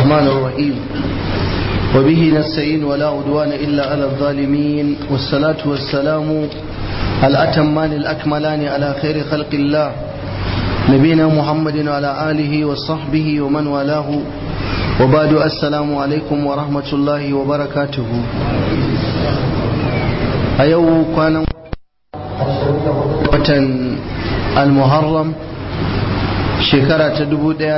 الرحمن الرحيم وبه نستعين ولا عدوان إلا على الظالمين والصلاة والسلام الأتمان الأكملان على خير خلق الله نبينا محمد وعلى آله وصحبه ومن والاه وبعد السلام عليكم ورحمة الله وبركاته أيو كان watan al-muharram shekara ta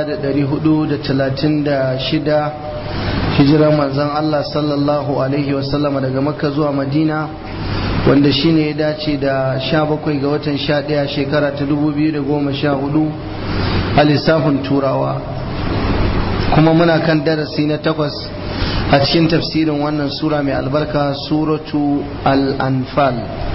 1436 hijirar manzon Allah sallallahu alaihi wasallam daga makka zuwa madina wanda shine ya dace da 17 ga watan 11 shekara ta 2014 a lissafin turawa kuma muna kan darasi na takwas a cikin tafsirin wannan sura mai albarka suratu al-anfal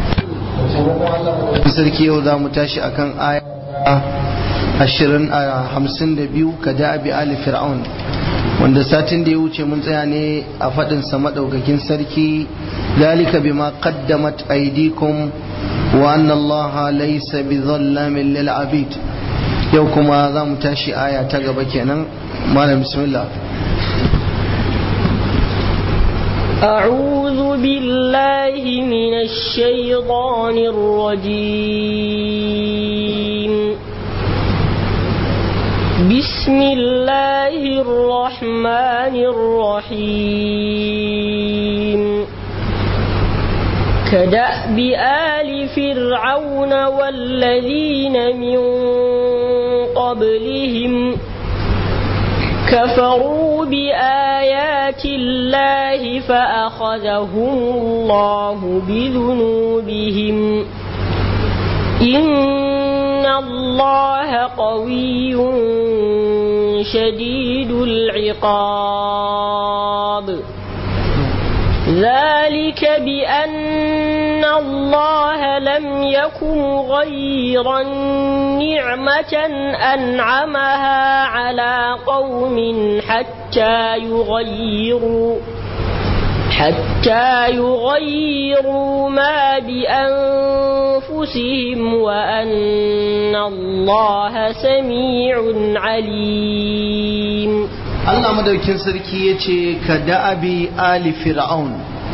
sarki yau za mu tashi akan aya ashirin a hamsin da biyu ka da abi ali fir'aun wanda satin da ya wuce mun tsaya ne a faɗin sa maɗaukakin sarki dalika bima qaddamat aydikum wa anna allaha laysa bi dhallamin lil abid yau kuma za mu tashi aya ta gaba kenan malam bismillah أعوذ بالله من الشيطان الرجيم بسم الله الرحمن الرحيم كدأب آل فرعون والذين من قبلهم كفروا بآيات الله فأخذهم الله بذنوبهم إن الله قوي شديد العقاب ذلك بأن الله لم يكن غيرا نعمة أنعمها على قوم حتى يغيروا حتى يغيروا ما بأنفسهم وأن الله سميع عليم Allah madaukin sarki ya ce ka da'abi ali fir'aun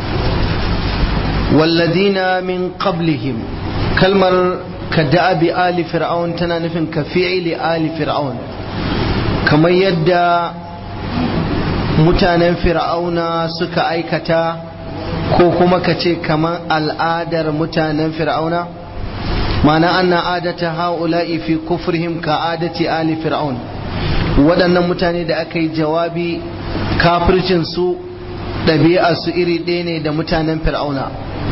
walladina min qablihim kalmar ka da'abi ali fir'aun tana nufin ka fi'ili ali fir'aun kamar yadda mutanen fir'auna suka aikata ko kuma ka ce kamar al'adar mutanen fir'auna ma'ana anna adata ha'ula'i fi kufrihim ka adati ali fir'aun waɗannan mutane da aka yi jawabi kafircinsu ɗabi'arsu iri ɗaya ne da mutanen fir'auna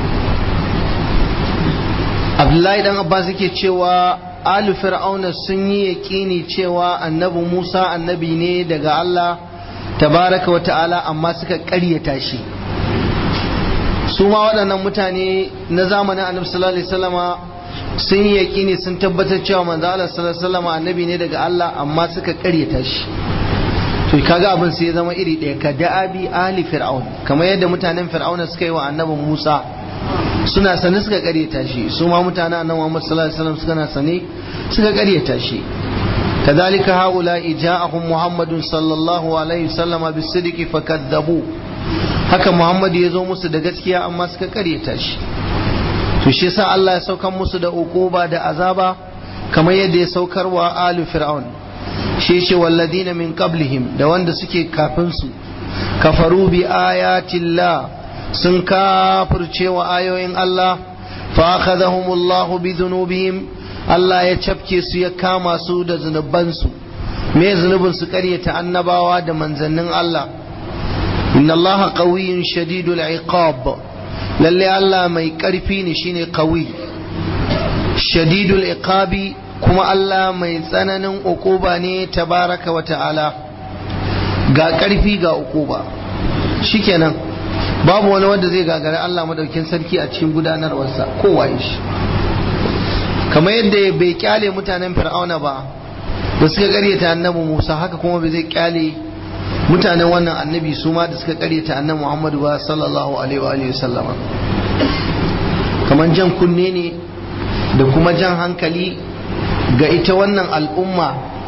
abdullahi dan abbas yake cewa alu fir'auna sun yi yaƙini cewa annabi musa annabi ne daga allah tabaraka wa ta'ala amma suka ƙaryata shi su ma waɗannan mutane na zamanin annabi sallallahu alaihi wasallama sun yi yaƙini sun tabbatar cewa manzo Allah sallallahu alaihi wasallam annabi ne daga Allah amma suka ƙaryata shi to kaga abin sai ya zama iri ɗaya ka da'abi ali fir'aun kamar yadda mutanen fir'auna suka yi wa annabi Musa suna sane suka ƙaryata shi su ma mutanen annabi Muhammad sallallahu alaihi wasallam suka na sane suka ƙaryata shi كذلك هؤلاء جاءهم محمد صلى الله عليه وسلم بالصدق فكذبوا haka Muhammad ya zo musu da gaskiya amma suka ƙaryata shi to shi yasa Allah ya saukar musu da ukuba da azaba kamar yadda ya saukar wa alu fir'aun shi ce walladina min qablihim da wanda suke kafin su kafaru bi ayatillah sun kafirce wa ayoyin Allah fa akhadhahumullahu bi dhunubihim Allah ya cafke su ya kama su da zunubansu me zunubin su karyata annabawa da manzannin Allah inna Allah qawiyyun shadidul iqab lalle Allah mai ƙarfi ne shine qawi shadidul iqabi kuma Allah mai tsananin uquba ne tabaraka wa ta'ala ga ƙarfi ga uquba shikenan babu wani wanda zai gagari Allah madaukin sarki a cikin gudanarwarsa kowa shi kamar yadda bai kyale mutanen fir'auna ba da suka karyata annabi Musa haka kuma bai zai kyale mutanen wannan annabi su ma da suka karyata annabi Muhammadu ba sallallahu alaihi wa alihi sallama kamar jan kunne ne da kuma jan hankali ga ita wannan al'umma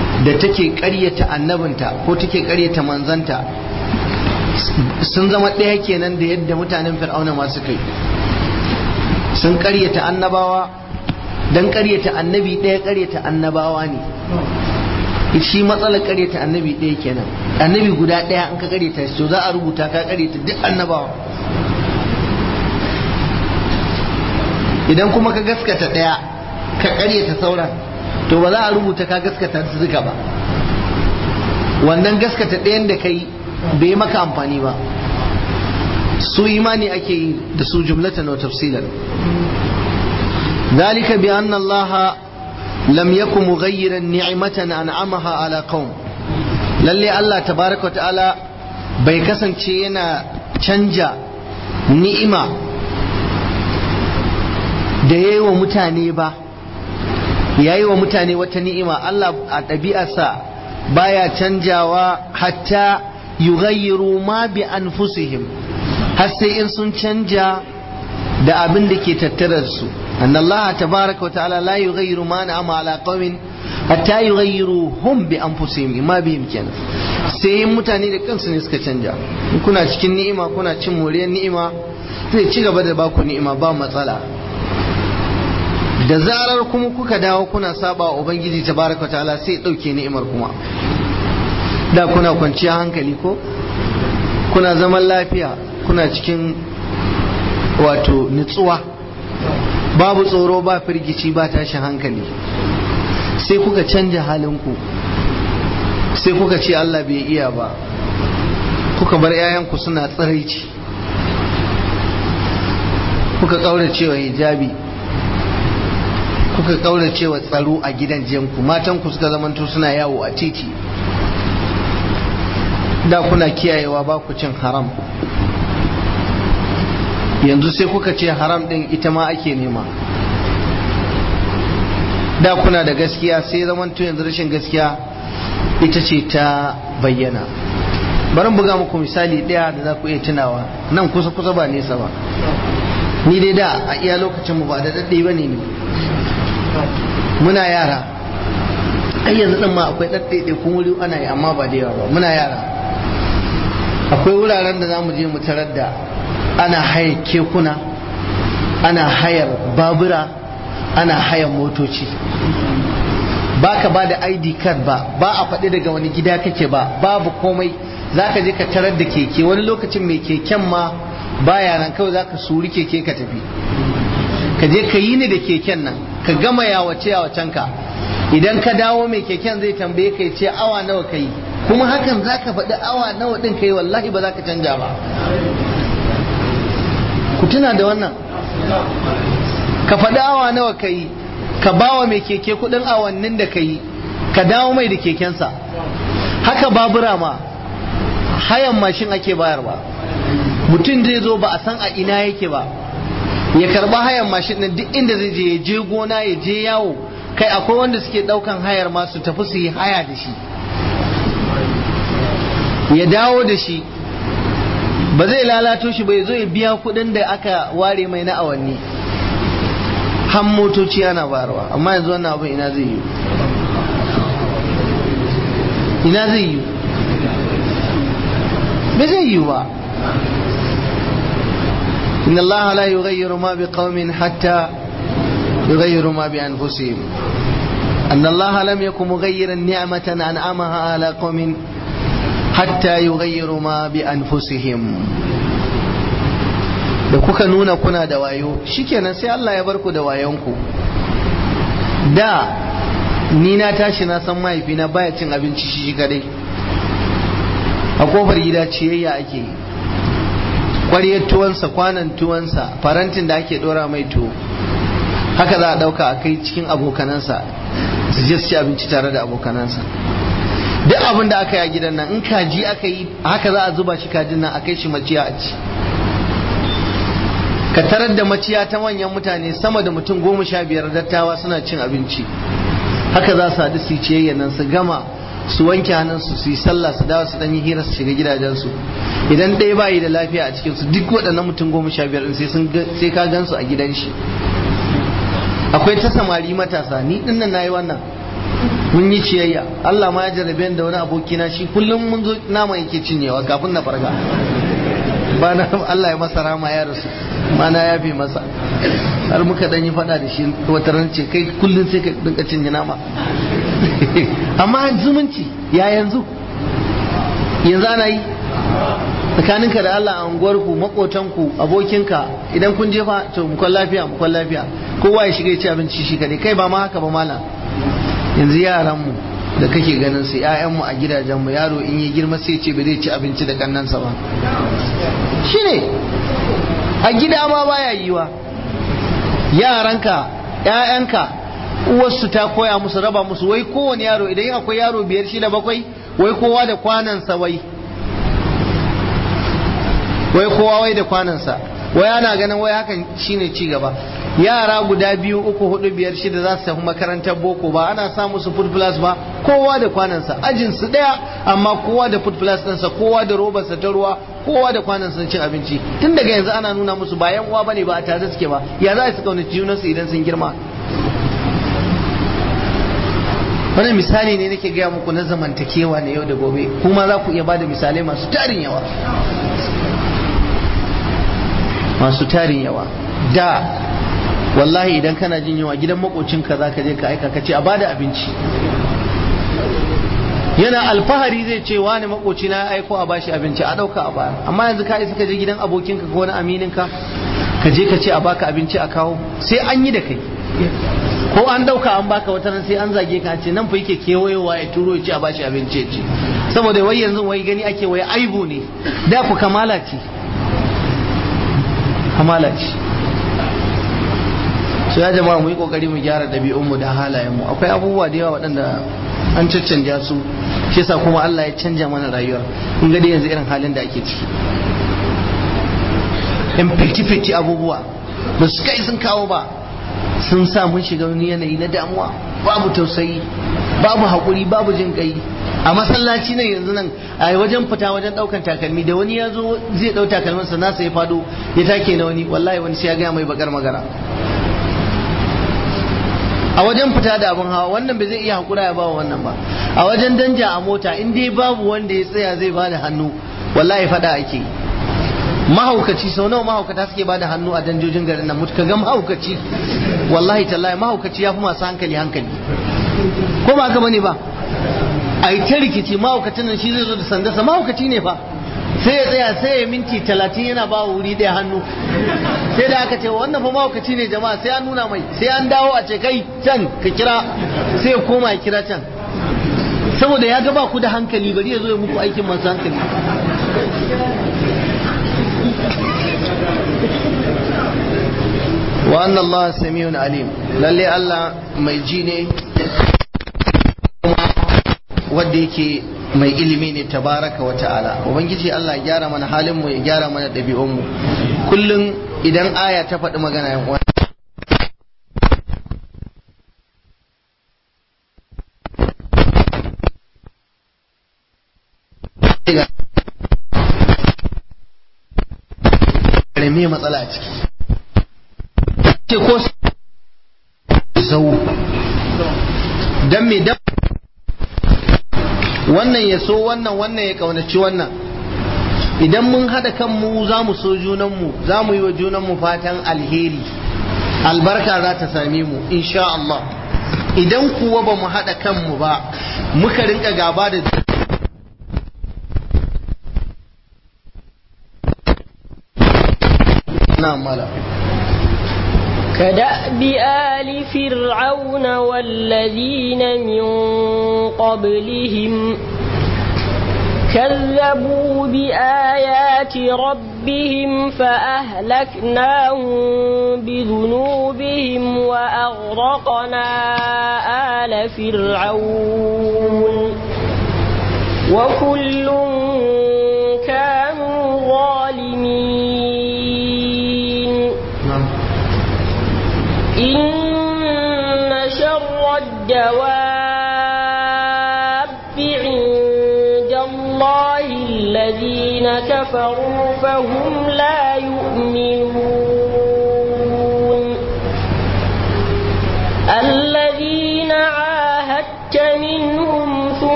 da take ƙaryata annabinta ko take ƙaryata manzanta sun zama ɗaya kenan da yadda mutanen fir'auna masu kai sun ƙaryata annabawa don ƙaryata annabi ɗaya ƙaryata annabawa ne shi matsalar ƙaryata annabi ɗaya kenan annabi guda ɗaya an ka ƙaryata shi to za a rubuta ka ƙaryata duk annabawa idan kuma ka gaskata ɗaya ka ƙaryata sauran to ba za a rubuta ka gaskata su duka ba wannan gaskata ɗayan da kai bai maka amfani ba su imani ake yi da su jumlatan wa tafsilan ذلك بأن الله لم يكن مغيرا نعمة أنعمها على قوم lalle Allah tabaraka wa ta'ala bai kasance yana canja ni'ima da ya yi wa mutane ba ya yi wa mutane wata ni'ima Allah a ɗabi'arsa baya canjawa hatta yughayyiru ma bi anfusihim har sai in sun canja da abin da ke tattare da su أن الله تبارك وتعالى لا يغير ما نعم على قوم حتى يغيروا هم بأنفسهم ما بإمكان sai mutane da kansu ne suka canja kuna cikin ni'ima kuna cin moriyar ni'ima zai ci gaba da baku ni'ima ba matsala da zarar kuma kuka dawo kuna saba wa ubangiji tabaraka ta'ala sai dauke ni'imar kuma da kuna kwanciya hankali ko kuna zaman lafiya kuna cikin wato nutsuwa babu tsoro ba firgici ba tashin hankali sai kuka canja halinku sai kuka ce Allah bai iya ba kuka bar 'ya'yanku suna tsiraici kuka kauracewa hijabi kuka kauracewa tsaro a gidan jiyanku matanku suka zamanto suna yawo a titi da kuna kiyayewa ba ku cin haram yanzu sai kuka ce haram din ita ma ake nema da kuna da gaskiya sai zamanto yanzu rashin gaskiya ita ce ta bayyana bari buga muku misali ɗaya da za ku iya tunawa nan kusa kusa ba nesa ba ni dai da a iya lokacin mu ba da daɗe ba ne ni muna yara ai yanzu ɗin ma akwai ɗaɗɗaiɗai kun wuri ana yi amma ba da yawa ba muna yara akwai wuraren da za mu je mu tarar da ana haya kekuna ana hayar babura ana hayar motoci ba ka ba da id card ba ba a faɗi daga wani gida kake ba babu komai za ka je ka tarar da keke wani lokacin mai keken ma baya nan kawai za ka suri keke ka tafi ka je ka yi ni da keken nan ka gama yawace yawacen ka idan ka dawo mai keken zai tambaye ka ce awa nawa ka yi kuma hakan za ka faɗi awa nawa ɗin ka yi wallahi ba za ka canja ba ku tuna da wannan ka faɗi awa nawa ka yi ka ba wa mai keke kuɗin awannin da ka yi ka dawo mai da kekensa haka babura ma hayan mashin ake bayarwa mutum zai zo ba a san a ina yake ba ya karba hayan mashin nan duk inda zai je ya je gona ya je yawo kai akwai wanda suke daukan hayar ma su tafi su yi haya da shi ya dawo da shi ba zai lalato shi ba ya zo ya biya kudin da aka ware mai na awanni han motoci ana bayarwa amma yanzu wannan abin ina zai yi ina zai yi ba zai yi ba إن الله لا يغير ما بقوم حتى يغيروا ما بأنفسهم أن الله لم يكن مغيرا نعمة أنعمها على قوم حتى يغيروا ما بأنفسهم da kuka nuna kuna da wayo shikenan sai Allah ya barku da wayonku da ni na tashi na san mahaifina baya cin abinci shi kadai a kofar gida ciyayya ake yi ƙwaryar tuwansa kwanan tuwansa farantin da ake ɗora mai tuwo haka za a ɗauka a kai cikin abokanansa su je su ci abinci tare da abokanansa duk abin da aka yi a gidan nan in kaji aka yi haka za a zuba shi kajin nan a kai shi maciya a ci ka tarar da maciya ta manyan mutane sama da mutum goma sha biyar dattawa suna cin abinci haka za su haɗu su ciyayya nan su gama su wanke hannunsu su yi sallah su dawo su dan yi hira su shiga gidajensu idan ɗaya bayi da lafiya a cikinsu duk waɗannan mutum goma sha biyar sai sun sai ka gansu a gidan shi akwai ta samari matasa ni din nan nayi wannan mun yi ciyayya Allah ma ya jarabe da wani abokina shi kullum mun zo nama yake cinyewa kafin na farga ba na Allah ya masa rama ya rasu ma na yafe masa har muka dan yi fada da shi wata ran ce kai kullum sai ka dinka cinye nama amma zumunci ya yanzu yanzu ana yi tsakaninka da Allah a unguwarku makotanku abokinka idan kun jefa to mu kwan lafiya mu kwan lafiya kowa ya shiga ya ci abinci shi kadai kai ba ma haka ba malam yanzu yaranmu da kake ganin su ƴaƴanmu a gidajenmu yaro in yi girma sai ce ba zai ci abinci da kannansa ba shine a gida ma baya yiwa yaranka ƴaƴanka uwarsu ta koya musu raba musu wai kowane yaro idan akwai yaro biyar shida bakwai wai kowa da kwanansa wai wai kowa wai da kwanansa wai ana ganin wai hakan shine ci gaba yara guda biyu uku hudu biyar shida za su tafi makarantar boko ba ana sa musu food plus ba kowa da kwanansa ajin su daya amma kowa da food plus ɗinsa kowa da robarsa ta ruwa kowa da kwanansa cin abinci tun daga yanzu ana nuna musu ba yan uwa bane ba a tare suke ba ya za su kaunaci junansu idan sun girma wannan misali ne nake gaya muku na zamantakewa na yau da gobe kuma za ku iya bada misalai masu tarin yawa masu tarin yawa da wallahi idan kana jin yawa gidan makocinka za ka je ka aika ka ce a bada abinci yana alfahari zai ce wani makoci na aiko a bashi abinci a dauka a baya amma yanzu ka isa ka je gidan abokinka ko wani amininka ka je ka ce a baka abinci a kawo sai an yi da kai ko an dauka an baka wata nan sai an zage ka ce nan fa yake kewayowa ya turo ya ce a bashi abinci ya ce saboda wai yanzu wai gani ake wai aibu ne da ku kamala ce kamala ce su ya jama'a mu yi kokari mu gyara ɗabi'unmu da halayenmu akwai abubuwa da yawa waɗanda an caccanja su shi yasa kuma Allah ya canja mana rayuwar in ga yanzu irin halin da ake ciki in fiti abubuwa ba su kai sun kawo ba sun sa mun shiga wani yanayi na damuwa babu tausayi babu haƙuri babu jin kai a masallaci nan yanzu nan a wajen fita wajen ɗaukan takalmi da wani ya zo zai ɗau takalminsa nasa ya fado ya take na wani wallahi wani sai ya gaya mai bakar magana a wajen fita da abin hawa wannan bai zai iya hakura ya bawa wannan ba a wajen danja a mota in dai babu wanda ya tsaya zai bada hannu wallahi fada ake mahaukaci sau nawa mahaukata suke bada hannu a danjojin garin nan mutu ga mahaukaci wallahi tallahi mahaukaci ya fi masu hankali hankali ko ba haka bane ba a yi ta rikici mahaukacin nan shi zai zo da sandarsa mahaukaci ne fa sai ya tsaya sai ya minti talatin yana ba wuri ɗaya hannu sai da aka ce wannan fa mahaukaci ne jama'a sai an nuna mai sai an dawo a ce kai can ka kira sai ya koma ya kira can saboda ya ga ba ku da hankali bari ya zo ya muku aikin masu hankali wa anna Allah samiyun alim lalle Allah mai ji ne wanda yake mai ilimi ne tabaraka wa ta'ala ubangiji Allah ya gyara mana halin mu ya gyara mana ɗabi'un mu kullum idan aya ta faɗi magana yan uwa me matsala a ciki ce ko zau dan me dan wannan ya so wannan wannan ya kaunaci wannan idan mun haɗa kanmu za mu so junanmu za mu yi wa junanmu fatan alheri albarka za ta same mu insha Allah idan kuwa ba mu haɗa kanmu ba muka rinka gaba da na mala كدأب آل فرعون والذين من قبلهم كذبوا بآيات ربهم فأهلكناهم بذنوبهم وأغرقنا آل فرعون وكل كانوا ظالمين إن شر الدواب عند الله الذين كفروا فهم لا يؤمنون الذين عاهدت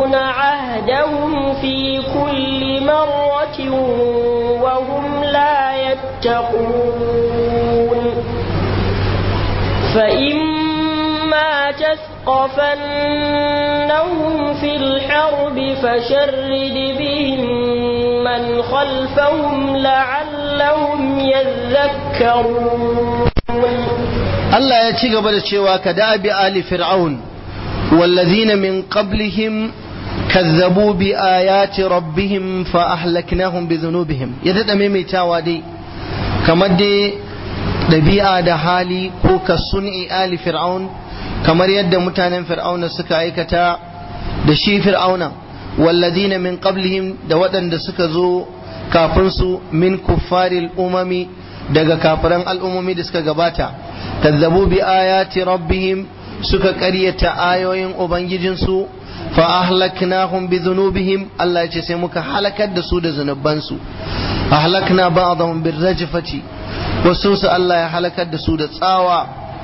ينقضون عهدهم في كل مرة وهم لا يتقون فإما تثقفنهم في الحرب فشرد بهم من خلفهم لعلهم يذكرون Allah ya ci gaba da cewa ka dabi ali fir'aun wallazina min qablihim kazzabu bi ayati rabbihim fa ahlaknahum bi dhunubihim ya dada maimaitawa dai kamar dai dabi'a da hali ko ka sun'i ali fir'aun kamar yadda mutanen fir'auna suka aikata da shi fir'auna wallazina min qablihim da waɗanda suka zo kafin su min kuffaril umami daga kafiran al'ummomi da suka gabata kazzabu bi ayati rabbihim suka ƙaryata ayoyin ubangijinsu fa ahlaknahum bi dhunubihim Allah ya ce sai muka halakar da su da zunubansu ahlakna ba'dahum bir rajfati wasu su Allah ya halakar da su da tsawa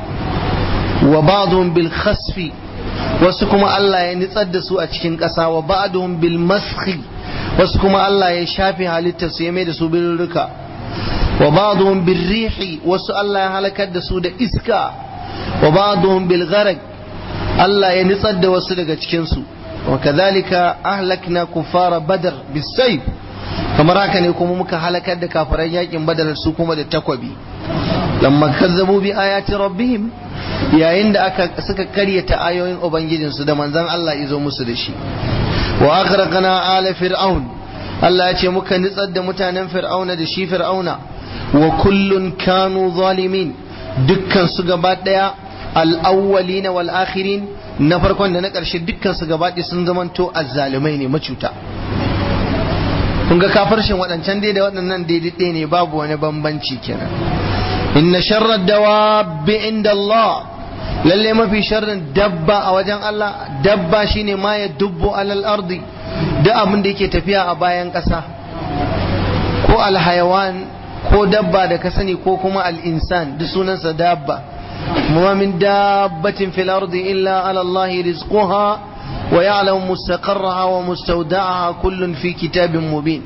wa ba'dhum bil khasfi wasu kuma Allah ya nitsar da su a cikin ƙasa wa ba'dhum bil maskhi wasu kuma Allah ya shafe halittar su ya mai da su birrika wa ba'dhum bil rihi wasu Allah ya halakar da su da iska wa ba'dhum bil gharq Allah ya nitsar da wasu daga cikin su wa kadhalika ahlakna kuffara badr bis sayf kamar haka ne kuma muka halakar da kafiran yakin badar su kuma da takwabi lamma kazzabu bi ayati rabbihim yayin da aka suka karyata ayoyin ubangijinsu da manzon Allah izo musu da shi wa aghraqna ala fir'aun Allah ya ce muka nitsar da mutanen fir'auna da shi fir'auna wa kullun kanu zalimin dukkan su gaba daya al-awwalina wal akhirin na farkon da na ƙarshe dukkan su gaba ɗaya sun zamanto azzalumai ne macuta kun ga kafarshin waɗancan dai da waɗannan daidai ne babu wani bambanci kenan inna sharrar dawabi inda Allah lalle mafi sharrin dabba a wajen Allah dabba shine ma ya dubbo alal ardi da abin da yake tafiya a bayan ƙasa ko alhayawan ko dabba da ka sani ko kuma al'insan duk sunansa dabba ma min dabbatin fil ardi illa ala Allah rizquha wa ya'lamu mustaqarraha wa mustawda'aha kullun fi kitabin mubin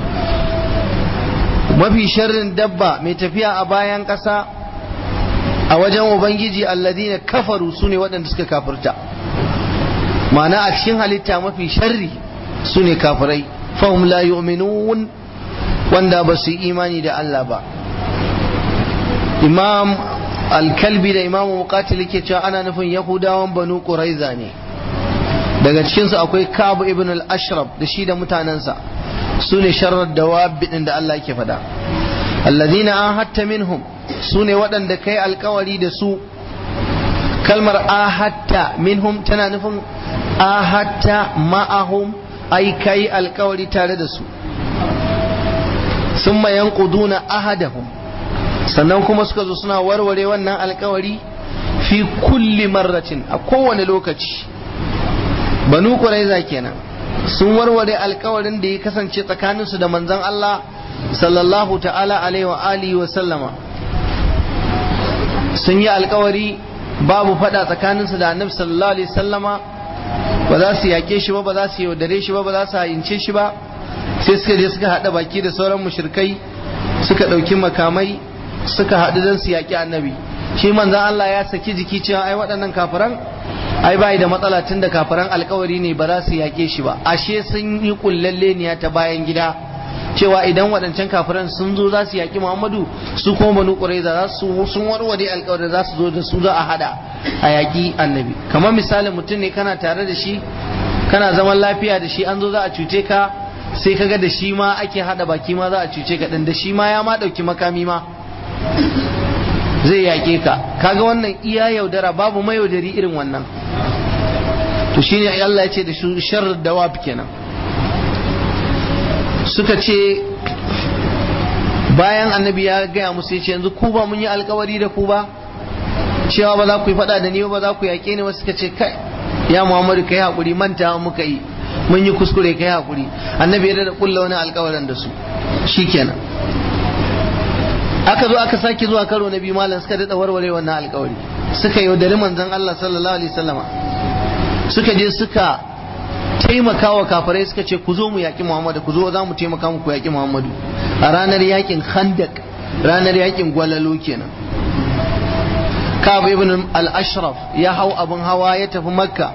mafi sharrin dabba mai tafiya a bayan ƙasa a wajen ubangiji alladina kafaru su ne waɗanda suka kafirta ma'ana a cikin halitta mafi sharri su ne kafirai fahim la yu'minun wanda ba su yi imani da Allah ba imam alkalbi da imamu muqatil ke cewa ana nufin yahudawan banu quraiza ne daga cikinsu akwai kabu ibn al-ashraf da shi da mutanensa su ne sharar dawabi din da Allah yake faɗa alladhina ahadta minhum su ne waɗanda kai alkawari da su kalmar ahatta minhum tana nufin ahatta ma'ahum ai kai alkawari tare da su summa yanquduna ahadahum sannan kuma suka zo suna warware wannan alkawari fi kulli marratin a kowane lokaci banu quraiza kenan sun warware alkawarin da ya kasance tsakaninsu da manzon Allah sallallahu ta'ala alaihi wa alihi wa sallama sun yi alkawari babu fada tsakaninsu da annabi sallallahu alaihi sallama ba za su yake shi ba ba za su yaudare shi ba ba za su hayince shi ba sai suka je suka haɗa baki da sauran mushrikai suka ɗauki makamai suka haɗu don su yaƙi annabi shi manzon Allah ya saki jiki cewa ai waɗannan kafiran ai bai da matsala tun da kafiran alkawari ne ba za su yaƙe shi ba ashe sun yi kullalleniya ta bayan gida cewa idan waɗancan kafiran sun zo za su yaƙi muhammadu su kuma banu ƙuraiza za su sun warware alkawari za su zo da su za a hada a yaƙi annabi kamar misalin mutum ne kana tare da shi kana zaman lafiya da shi an zo za a cuce ka sai kaga da shi ma ake hada baki ma za a cuce ka ɗin da shi ma ya ma ɗauki makami ma zai yaƙe ka kaga wannan iya yaudara babu mayaudari irin wannan to shine Allah ya ce da su sharr dawab kenan suka ce bayan annabi ya gaya musu ya ce yanzu ku ba mun yi alkawari da ku ba cewa ba za ku yi faɗa da ni ba za ku yaƙe ni wasu suka ce kai ya muhammadu kai haƙuri manta muka yi mun yi kuskure kai haƙuri annabi ya da kulla wani alkawarin da su shikenan aka zo aka sake zuwa karo na biyu malam suka daɗa warware wannan alkawari suka yaudari manzon Allah sallallahu alaihi wasallama suka je suka taimakawa kafirai suka ce ku zo mu yaƙi Muhammadu ku zo za mu taimaka muku yaƙi Muhammadu a ranar yaƙin Khandak ranar yaƙin Gwalalo kenan Ka'ab ibn al-Ashraf ya hau abin hawa ya tafi Makka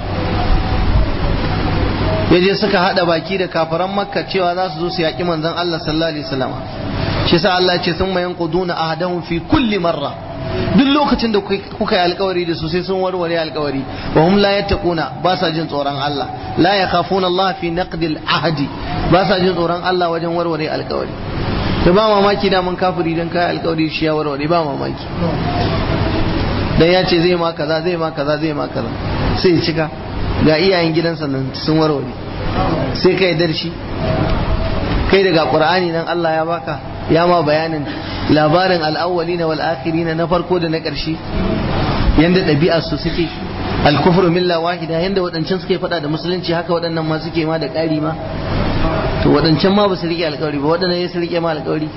ya je suka hada baki da kafiran Makka cewa za su zo su yaƙi manzon Allah sallallahu alaihi wasallam shi sa Allah ya ce sun mayan quduna ahadahum fi kulli marra duk lokacin da kuka yi alkawari da su sai sun warware alkawari wa hum la yattaquna ba sa jin tsoron Allah la yakhafuna Allah fi naqdil ahdi ba sa jin tsoron Allah wajen warware alkawari to ba mamaki da mun kafiri dan kai alkawari shi ya warware ba mamaki dan ya ce zai ma kaza zai ma kaza zai ma kaza sai ya cika ga iyayen gidansa nan sun warware sai kai dar shi kai daga qur'ani nan Allah ya baka ya ma bayanin labarin al'awwalina wal akhirina na farko da na ƙarshe yanda ɗabi'ar su suke al-kufru milla wahida yanda waɗancan suke faɗa da musulunci haka waɗannan ma suke ma da ƙari ma to waɗancan ma ba su riƙe alƙawari ba waɗannan ya su riƙe ma alƙawari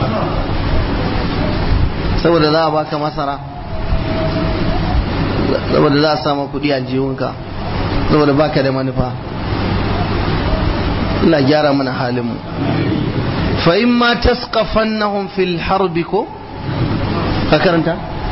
saboda za a baka masara saboda za a sama kuɗi a jihunka saboda baka da manufa Allah gyara mana halin mu فإما تثقفنهم في الحرب كو فكرنت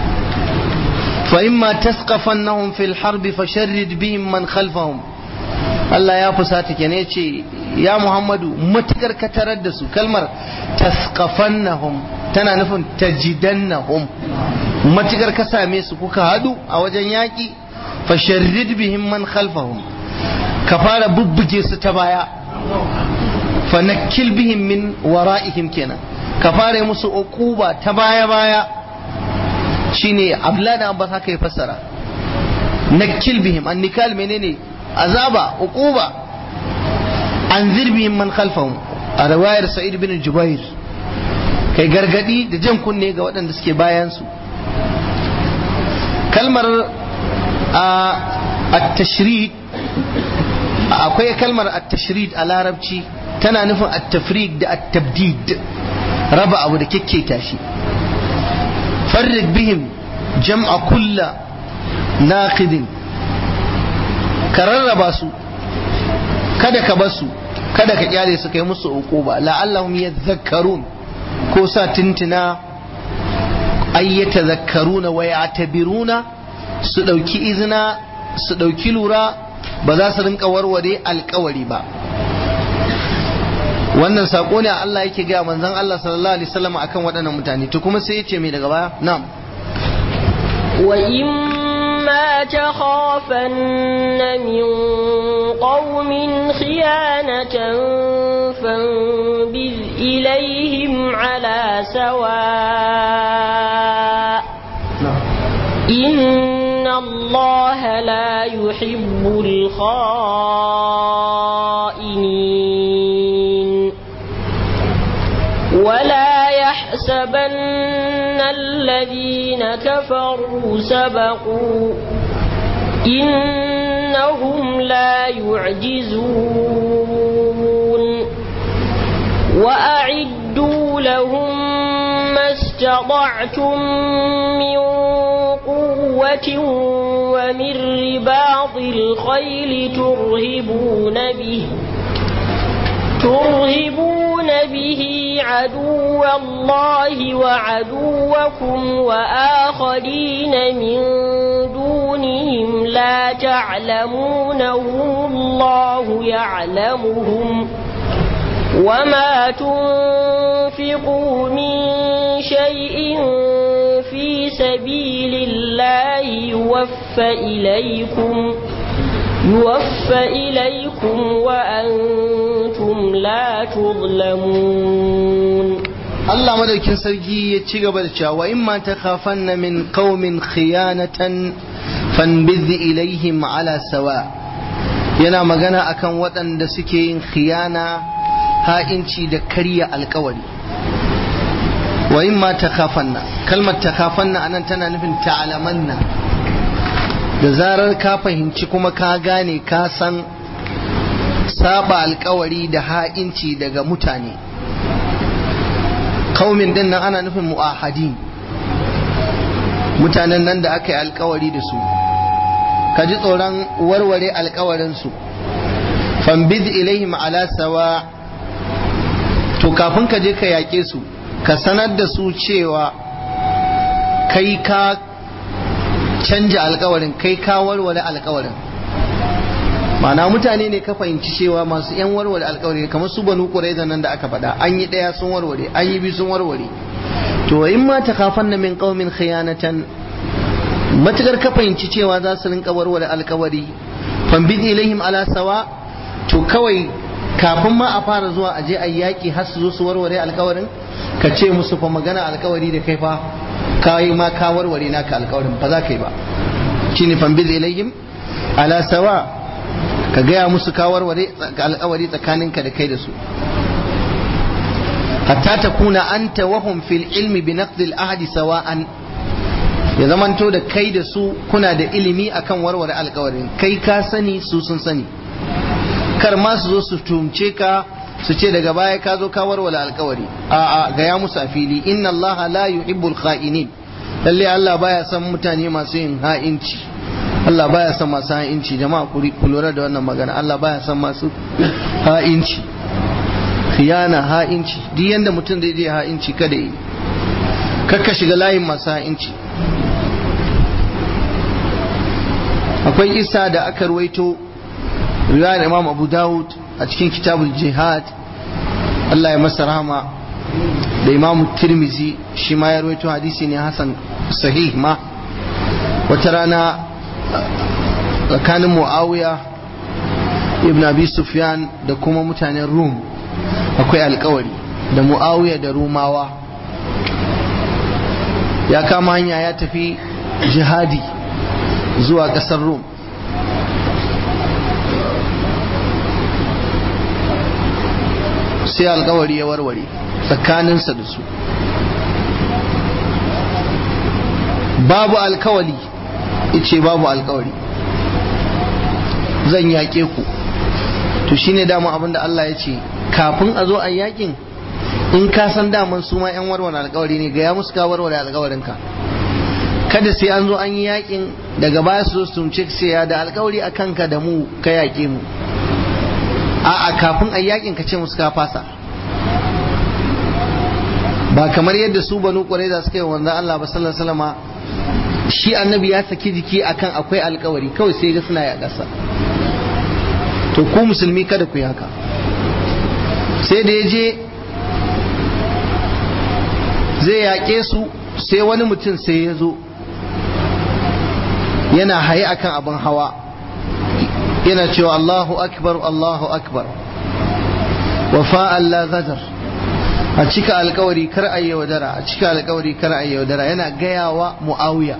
فإما تثقفنهم في الحرب فشرد بهم من خلفهم Allah ya fusata ke ne ce ya Muhammadu matukar ka tarar da su kalmar taskafannahum tana nufin tajidannahum matukar ka same su kuka hadu a wajen yaƙi fasharrid bihim man khalfahum ka fara bubbuge su ta baya fanakil bihim min wara'ihim kenan ka fara musu uquba ta baya baya shine abdullahi da abbas haka ya fassara nakil bihim annikal menene azaba uquba anzir bihim man khalfahum a riwayar sa'id bin jubair kai gargadi da jan kunne ga waɗanda suke bayan su kalmar at-tashrid akwai kalmar at-tashrid a larabci tana nufin at-tafrid da at-tabdid raba abu da kekketa shi farrid bihim jam'a kulla naqidin ka rarraba su kada ka basu kada ka kyale su kai musu uquba la'allahum yadhakkarun ko sa tintina ay yatadhakkaruna wa ya'tabiruna su dauki izina su dauki lura ba za su rinka warware alkawari ba wannan sako ne Allah yake ga manzon Allah sallallahu alaihi wasallam akan waɗannan mutane to kuma sai ya ce mai daga baya na'am wa imma takhafanna min qaumin khiyanatan fanbiz ilaihim ala sawa إن الله لا يحب الخائنين ولا يحسبن الذين كفروا سبقوا إنهم لا يعجزون وأعدوا لهم ما استطعتم من قوة ومن رباط الخيل ترهبون به ترهبون به عدو الله وعدوكم وآخرين من دونهم لا تعلمونهم الله يعلمهم وما تنفقوا من شيء في سبيل الله يوفى إليكم يوفى إليكم وأنتم لا تظلمون Allah madaukin sarki ya ci gaba da cewa wa imma takhafanna min qaumin khiyanatan fanbidh ilaihim ala sawa yana magana akan waɗanda suke yin khiyana ha'inci da karya alkawari wa imma takhafanna kalmar takhafanna anan tana nufin ta'lamanna da zarar ka fahimci kuma ka gane ka san saba alkawari da ha'inci daga mutane kaumin din nan ana nufin mu'ahadi mutanen nan da aka yi alkawari da su ka ji tsoron warware alkawarinsu fambid ilaihim ala sawa to kafin ka je ka yaƙe su ka sanar da su cewa kai ka canja alkawarin kai ka warware alkawarin ma'ana mutane ne ka fahimci cewa masu yan warware alkawari kamar su banu quraiza nan da aka faɗa an yi ɗaya sun warware an yi biyu sun warware to in ma takhafanna min qaumin khiyanatan matukar ka fahimci cewa za su rinka warware alkawari fambid ilaihim ala sawa to kawai kafin ma a fara zuwa a je a yaƙi har su zo su warware alkawarin ka ce musu fa magana alkawari da kai fa kai ma ka warware naka alkawarin ba za ka yi ba shine fambid ilaihim ala sawa ka gaya musu ka warware alkawari tsakaninka da kai da su hatta takuna anta wahum fil ilmi bi naqdil ahdi sawa'an ya zamanto da kai da su kuna da ilimi akan warware alkawarin kai ka sani su sun sani kar ma su zo su tumce ka su ce daga baya ka zo ka warware alkawari a a gaya musu a fili inna Allah la yuhibbul kha'inin lalle Allah baya son mutane masu yin ha'inci Allah baya son masu ha'inci jama'a ku lura da wannan magana Allah baya son masu ha'inci khiyana ha'inci duk yanda mutum zai je ha'inci kada yi kakka shiga layin masu ha'inci akwai isa da aka ruwaito riwayar imam abu dawud a cikin kitabul jihad Allah ya masa rahama da imam tirmizi shi ma ya ruwaito hadisi ne hasan sahih ma wata rana tsakanin muawiya ibn abi sufyan da kuma mutanen rum akwai alkawari da muawiya da rumawa ya kama hanya ya tafi jihadi zuwa ƙasar rum sai alkawari ya warware tsakaninsa da su babu alkawali ice babu alkawari zan yaƙe ku to shine dama abinda Allah ya ce kafin a zo a yakin in ka san daman su ma 'yan warware alkawari ne ga ya musu ka warware alkawarinka kada sai an zo an yi yakin daga baya su zo su tumce sai ya da alkawari a kanka da mu ka yaƙe mu a'a kafin a yakin ka ce musu ka fasa ba kamar yadda su banu ƙwarai suka yi wanda Allah ba sallallahu alaihi wasallam shi annabi ya saki jiki akan akwai alkawari kawai sai ga suna ya ƙasa to ku musulmi kada ku yi haka sai da ya je zai yaƙe su sai wani mutum sai ya zo yana haye akan abin hawa yana cewa Allahu akbar Allahu akbar wafa'an la zadar a cika alkawari kar a yaudara a cika alkawari kar a yaudara yana gayawa mu'awiya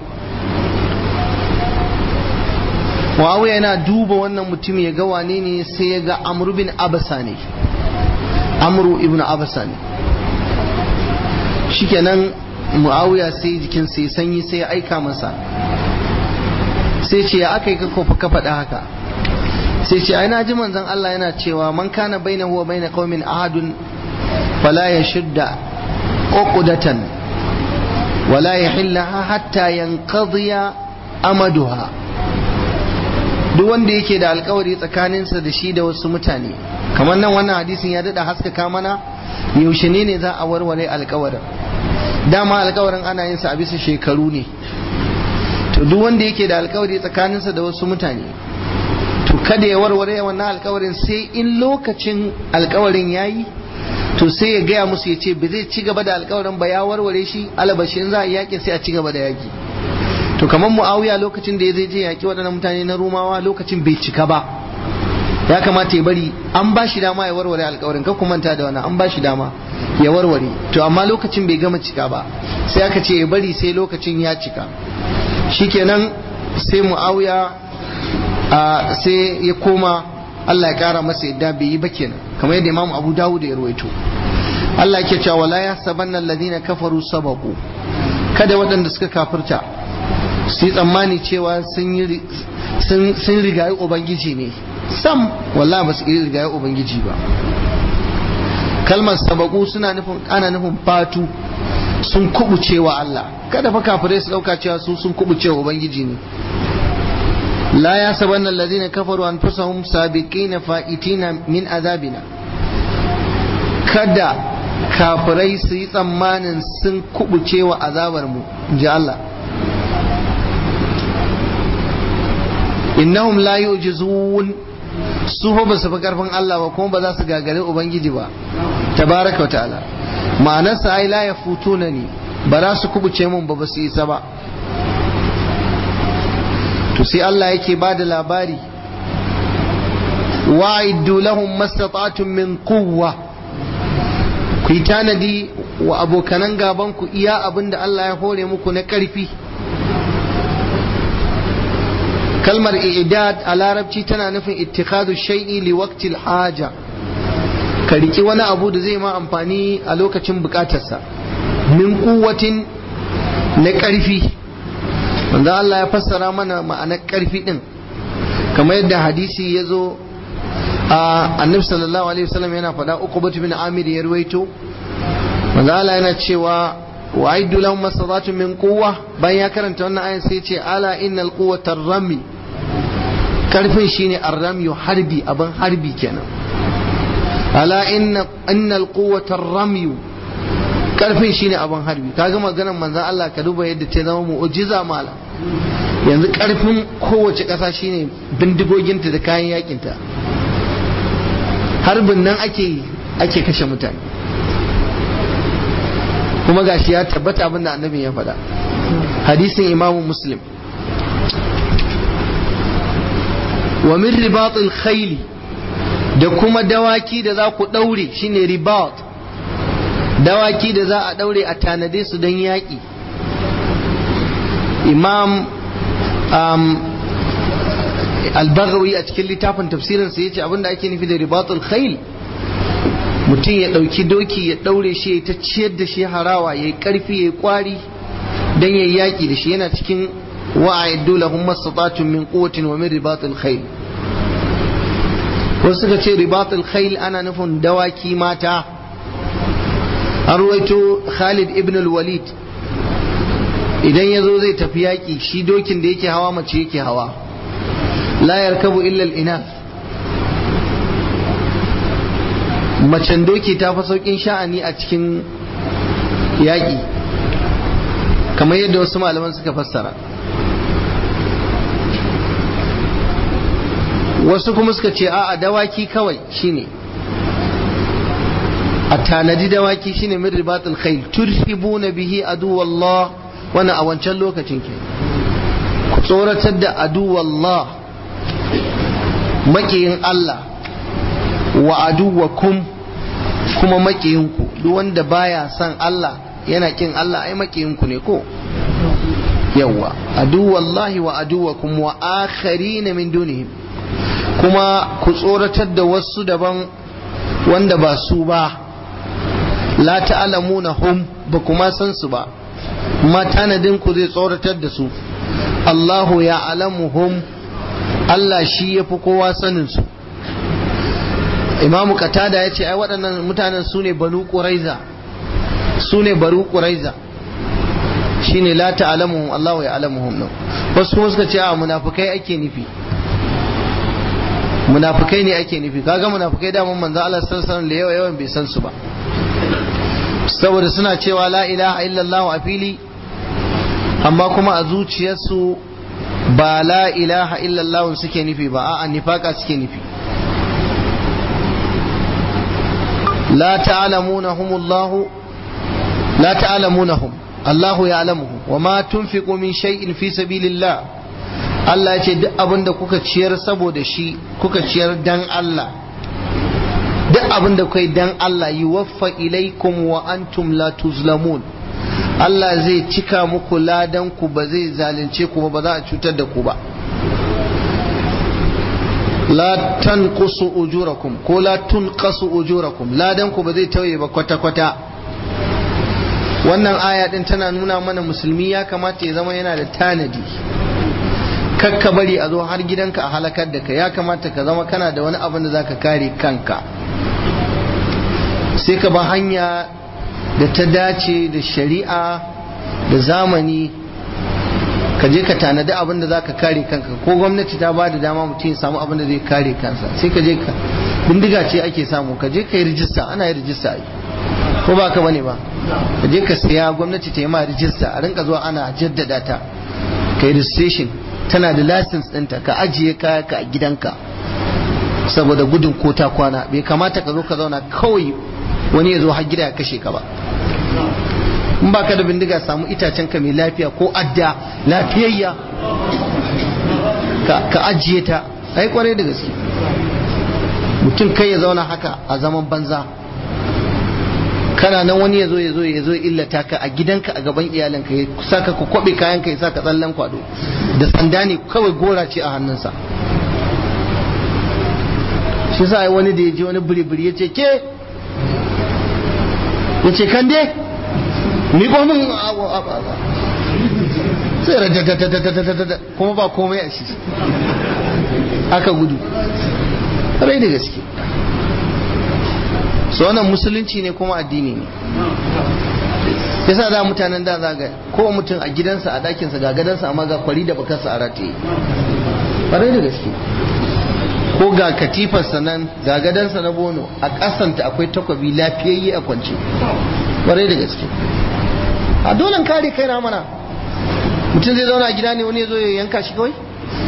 mu'awiya yana duba wannan mutum ya ga wane ne sai ya ga amru bin abasa ne amru ibn abasa ne shikenan mu'awiya sai jikin sai sanyi sai ya aika masa sai ce ya aka yi ka faɗa haka sai ce ai ji manzon Allah yana cewa man kana bainahu wa bain qaumin ahadun fala yashudda uqdatan wala yahillaha hatta yanqadhiya amaduha duk wanda yake da alkawari tsakaninsa da shi da wasu mutane kamar nan wannan hadisin ya dada haskaka mana yaushe ne ne za a warware alkawarin dama alkawarin ana yin sa a bisa shekaru ne to duk wanda yake da alkawari tsakaninsa da wasu mutane to kada ya warware wannan alkawarin sai in lokacin alkawarin yayi to sai ya gaya musu ya ce ba zai ci gaba da alkawarin ba ya warware shi alabashi in za a yaƙi sai a ci gaba da yaƙi to kamar muawiya lokacin da ya zai je yaƙi waɗannan mutane na rumawa lokacin bai cika ba ya kamata ya bari an ba shi dama ya warware alkawarin ka ku manta da wannan an ba shi dama ya warware to amma lokacin bai gama cika ba sai aka ce ya bari sai lokacin ya cika shikenan sai muawiya sai ya koma Allah ya kara masa yadda bai yi ba kenan kamar yadda Imam Abu Dawud ya rawaito Allah yake cewa wala yahsabanna alladhina kafaru sabaqu kada waɗanda suka kafirta su yi tsammani cewa sun rigayi ubangiji ne sam wallah ba su rigayi ubangiji ba kalmar sabaku suna nufin ana nufin fatu sun kubuce wa Allah kada fa kafirai su dauka cewa su sun kubuce wa ubangiji ne la ya sabanna alladhina kafaru anfusahum sabiqina fa'itina min azabina kada kafirai su yi tsammanin sun kubuce wa azabar mu ji Allah innahum la yu'jizun su fa ba su fi karfin Allah ba kuma ba za su gagare ubangiji ba tabaraka wa ta'ala ma'anarsa ai la yafutuna ni ba za su kubuce mun ba ba su isa ba to sai Allah yake ba da labari wa'iddu lahum mastata'tum min quwwa ku yi tanadi wa abokanan gaban ku iya abin da Allah ya hore muku na ƙarfi kalmar i'dad a larabci tana nufin ittikhadu shay'i li waqtil haja ka riki wani abu da zai ma amfani a lokacin bukatarsa min kuwatin na ƙarfi wanda Allah ya fassara mana ma'anar ƙarfi din kamar yadda hadisi ya zo a annabi sallallahu alaihi wasallam yana faɗa uqbatu bin amir ya ruwaito wanda Allah yana cewa wa aiddu lahum masadatu min quwwa bayan ya karanta wannan ayan sai ce ala innal quwwata rami karfin shine arrami harbi abin harbi kenan ala inna innal quwwata rami karfin shine abin harbi kaga maganar manzon Allah ka duba yadda ta zama mu'jiza mala yanzu karfin kowace ƙasa shine bindigoginta da kayan yakinta harbin nan ake ake kashe mutane kuma gashi ya tabbata abinda annabi ya faɗa hadisin imamu muslim wa min ribatul khayli da kuma dawaki da za ku ɗaure shine ribat dawaki da za a ɗaure a tanade su don yaƙi imam um, albagawi a cikin littafin tafsirinsa ya ce abinda ake nufi da ribatul khayl mutum ya ɗauki doki ya ɗaure shi ya ta ciyar da shi harawa ya yi ƙarfi ya yi ƙwari don ya yi yaƙi da shi yana cikin wa'ayiddu lahum mastata'tum min quwwatin wa min ribatil khayl wasu suka ce ribatul khayl ana nufin dawaki mata an ruwaito Khalid ibn al-Walid idan ya zo zai tafi yaƙi shi dokin da yake hawa mace yake hawa la yarkabu illa al-inath macen doki ta fi saukin sha'ani a cikin yaƙi kamar yadda wasu malaman suka fassara wasu kuma suka ce a dawaki kawai shine a tanadi dawaki shine min ribatul khayl turhibuna bihi aduwallah wannan a wancan lokacin ke ku tsoratar da aduwallah makiyin Allah wa aduwakum kuma makiyinku duk wanda baya son Allah yana kin Allah ai makiyinku ne ko yawa aduwallahi wa aduwakum wa akharina min dunihim kuma ku tsoratar da wasu daban wanda ba su ba la ta'lamuna hum ba kuma san su ba ma tanadin ku zai tsoratar da su Allahu ya alamuhum Allah shi ya fi kowa sanin su imamu katada ya ce ai waɗannan mutanen su ne banu ƙuraiza su ne baru ƙuraiza shi ne la ta'alamuhum Allahu ya alamuhum nan wasu kuma suka ce a munafukai ake nufi munafukai ne ake nufi kaga munafukai da mun manzo Allah sallallahu alaihi da yawa yawan bai san su ba saboda suna cewa la ilaha illallah a fili amma kuma a zuciyarsu ba la ilaha illallah suke nufi ba a'a nifaka suke nufi لا تعلمونهم الله لا تعلمونهم الله يعلمهم وما تنفقوا من شيء في سبيل الله Allah ya ce duk abin da kuka ciyar saboda shi kuka ciyar dan Allah duk abin da kai dan Allah yi waffa ilaikum wa antum la tuzlamun Allah zai cika muku ladan ku ba zai zalunce ku ba za a cutar da ku ba la tanqusu ujurakum ko la tunqasu ujurakum ladan ku ba zai tauye ba kwata kwata wannan aya din tana nuna mana musulmi ya kamata ya zama yana da tanadi kakka bari a zo har gidanka a halakar da ka ya kamata ka zama kana da wani abin da zaka kare kanka sai ka ba hanya da ta dace da shari'a da zamani ka je ka tanadi abin da za ka kare kanka ko gwamnati ta ba da dama mutum ya samu abin da zai kare kansa sai ka je ka bindiga ce ake samu ka je ka yi rijista ana yi rijista a ko ba ka bane ba ka je ka siya gwamnati ta yi ma rijista a rinka zuwa ana jaddada ta ka yi registration tana da license ɗinta ka ajiye kaya ka a gidanka saboda gudun ko ta kwana bai kamata ka zo ka zauna kawai wani ya zo har gida ya kashe ka ba in ba ka da bindiga samu itacen ka mai lafiya ko adda lafiyayya ka ajiye ta ai kwarai da gaske mutum kai ya zauna haka a zaman banza kana nan wani ya zo ya zo ya zo illata ka a gidanka a gaban iyalinka ya saka ka kwabe kayan ka ya saka tsallan kwado da sanda ne kawai gora ce a hannunsa shi sa wani da ya je wani biri-biri ya ce ke ya ce kan dai ni ko min sai rajatatatatatatata kuma ba komai a shi aka gudu rai da gaske so wannan musulunci ne kuma addini ne yasa da mutanen da zaga ko mutum a gidansa a dakinsa ga gadansa amma ga kwari da bakarsa a rataye rai da gaske ko ga katifarsa nan ga gadansa na bono a ƙasanta akwai takwabi lafiyayye a kwance rai da gaske a dole kare kai na mana mutum zai zauna a gida ne wani ya zo ya yanka shi kawai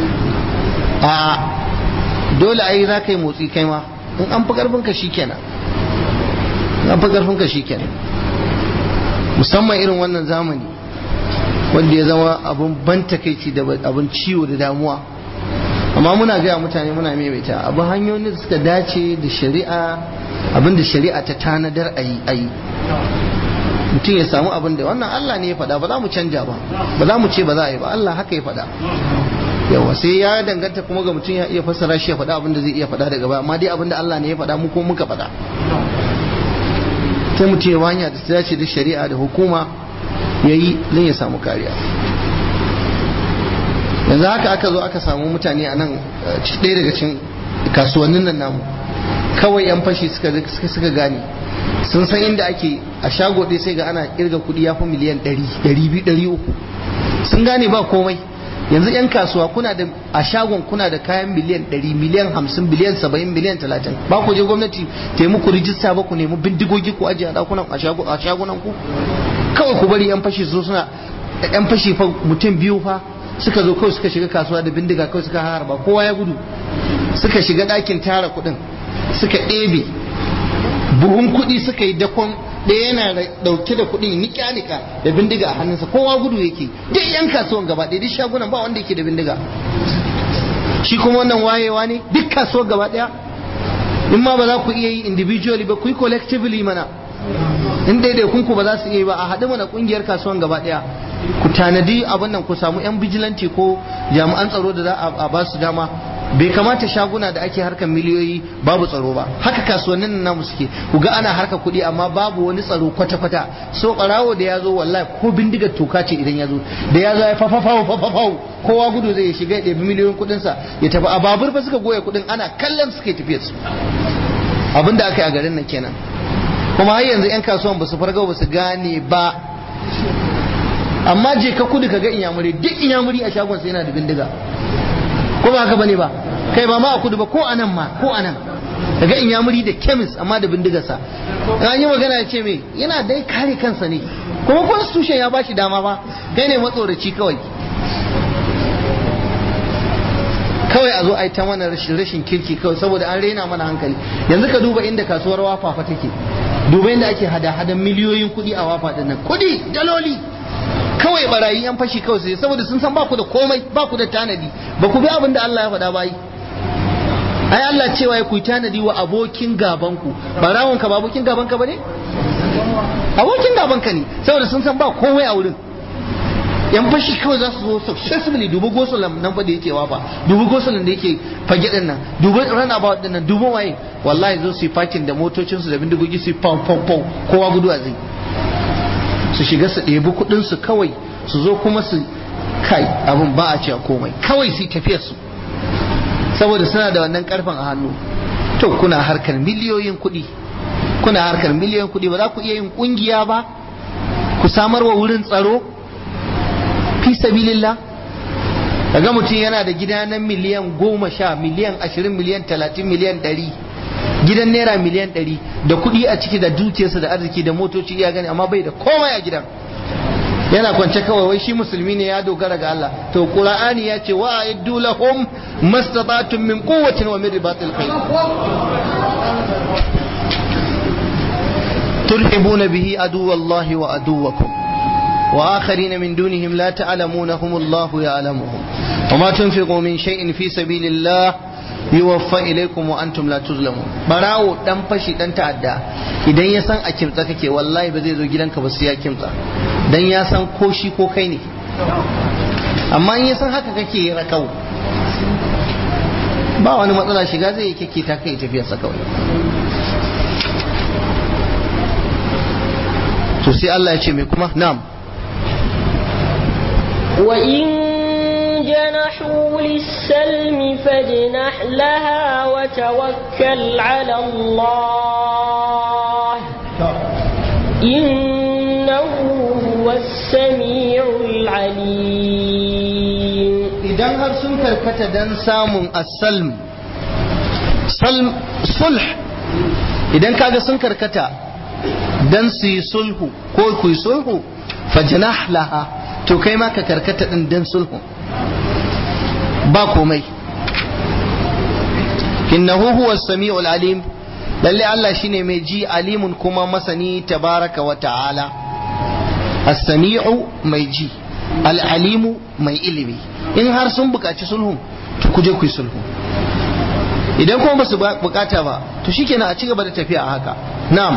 a dole a yi za ka yi motsi kai ma in an fi karfinka shi kenan an fi karfinka shi kenan musamman irin wannan zamani wanda ya zama abin ban takaici da abin ciwo da damuwa amma muna gaya mutane muna maimaita abin hanyoyin da suka dace da shari'a abin da shari'a ta tanadar a yi mutum ya samu abin da wannan Allah ne ya faɗa ba za mu canja ba ba za mu ce ba za a yi ba Allah haka ya faɗa yawa sai ya danganta kuma ga mutum ya iya fassara shi ya faɗa abin da zai iya faɗa daga baya amma dai abin da Allah ne ya faɗa mu ko muka faɗa sai mutum ya hanya da ta dace da shari'a da hukuma ya yi don ya samu kariya yanzu haka aka zo aka samu mutane a nan ɗaya daga cikin kasuwannin nan namu kawai yan fashi suka gane sun san inda ake a shago ɗaya sai ga ana kirga kuɗi ya fi miliyan ɗari ɗari biyu ɗari uku sun gane ba komai yanzu yan kasuwa kuna da a shagon kuna da kayan miliyan ɗari miliyan hamsin biliyan saba'in miliyan talatin ba ku je gwamnati ta yi muku rijista ba ku nemi bindigogi ku ajiye a ɗakunan a shagunan ku kawai ku bari yan fashi su suna yan fashi fa mutum biyu fa suka zo kawai suka shiga kasuwa da bindiga kawai suka harba kowa ya gudu suka shiga ɗakin tara kuɗin suka ɗebe buhun kuɗi suka yi dakon ɗaya yana ɗauke da kuɗin nika-nika da bindiga a hannunsa kowa gudu yake duk yan kasuwan gaba ɗaya duk shagunan ba wanda yake da bindiga shi kuma wannan wayewa ne duk kasuwar gaba ɗaya in ma ba za ku iya yi individually ba ku yi collectively mana in ɗaiɗaikun ku ba za su iya yi ba a haɗu mana ƙungiyar kasuwan gaba ɗaya ku tanadi abin nan ku samu yan bijilanti ko jami'an tsaro da za a ba su dama bai kamata shaguna da ake harkar miliyoyi babu tsaro ba haka kasuwannin nan namu suke ku ga ana harkar kuɗi amma babu wani tsaro kwata-kwata so ɓarawo da ya zo wallahi ko bindigar toka ce idan ya zo da ya zo ya fafafawo fafafawo kowa gudu zai shiga ya ɗebi miliyoyin kuɗinsa ya tafi a babur fa suka goya kuɗin ana kallon suke tafiyar su abin da aka yi a garin nan kenan kuma har yanzu 'yan kasuwan ba su farga ba su gane ba amma je ka kudu ka ga inyamuri duk inyamuri a shagon sai yana da bindiga ko ba haka bane ba kai ba ma a kudu ba ko anan ma ko anan daga inyamuri da kemis amma da bindigarsa an yi magana ya ce me yana dai kare kansa ne kuma constitution ya bashi dama ba kai ne matsoraci kawai kawai a zo a yi ta mana rashin kirki kawai saboda an rena mana hankali yanzu ka duba inda kasuwar wafa fa take duba inda ake hada-hadan miliyoyin kuɗi a wafa ɗin nan kuɗi daloli kawai barayi yan fashi kawai sai saboda sun san baku da komai baku da tanadi ba ku bi abin da Allah ya faɗa bayi ai Allah cewa ya kuyi tanadi wa abokin gaban ku barawon ka ba abokin gaban ka bane abokin gaban ka ne saboda sun san ba komai a wurin yan fashi kawai za su zo successfully dubu gosulan nan fa da yake wafa dubu gosulan da yake fage din nan dubu runabout din nan dubu waye wallahi zo su yi parking da motocinsu da bindigogi su yi pau pau pau kowa guduwa zai su shiga su ɗebi kuɗinsu kawai su zo kuma su kai abin ba a cewa komai kawai su tafiyar su saboda suna da wannan karfin a hannu to kuna harkar miliyoyin kuɗi kuna harkar miliyoyin kuɗi ba za ku iya yin ƙungiya ba ku samar wa wurin tsaro fi sabilillah kaga mutum yana da gida na miliyan goma sha miliyan ashirin miliyan talatin miliyan ɗari gidan naira miliyan ɗari da kuɗi a ciki da dukiyarsa da arziki da motoci iya gani amma bai da komai a gidan yana kwance kawai wai shi musulmi ne ya dogara ga Allah to qur'ani ya ce wa aiddu lahum mastata'tum min quwwatin wa min ribatil khayr turhibuna bihi aduwallahi wa aduwakum wa akharina min dunihim la ta'lamunahum Allah ya'lamuhum وما تنفقوا من شيء في سبيل الله yuwaffa ilaikum wa antum la tuzlamun barawo dan fashi dan ta'adda idan ya san a kimtsa kake wallahi ba zai zo gidanka ba sai ya kimtsa dan ya san ko shi ko kai ne amma in ya san haka kake rakau ba wani matsala shiga zai kake ta kai tafiyar sa kawai to sai Allah ya ce mai kuma na'am wa in جنحوا للسلم فاجنح لها وتوكل على الله إنه هو السميع العليم idan har sun karkata dan samun asalm salm sulh idan kaga sun karkata dan su yi sulhu ko ku yi sulhu fajnah laha to kai ma ka karkata din dan sulhu ba komai innahu huwa samiul alim lalle Allah shine mai ji alimun kuma masani tabaraka wa ta'ala as-sami'u mai ji al-alimu mai ilimi in har sun bukaci sulhu to kuje ku yi sulhu idan kuma basu bukata ba to shikenan a ci gaba da tafiya a haka na'am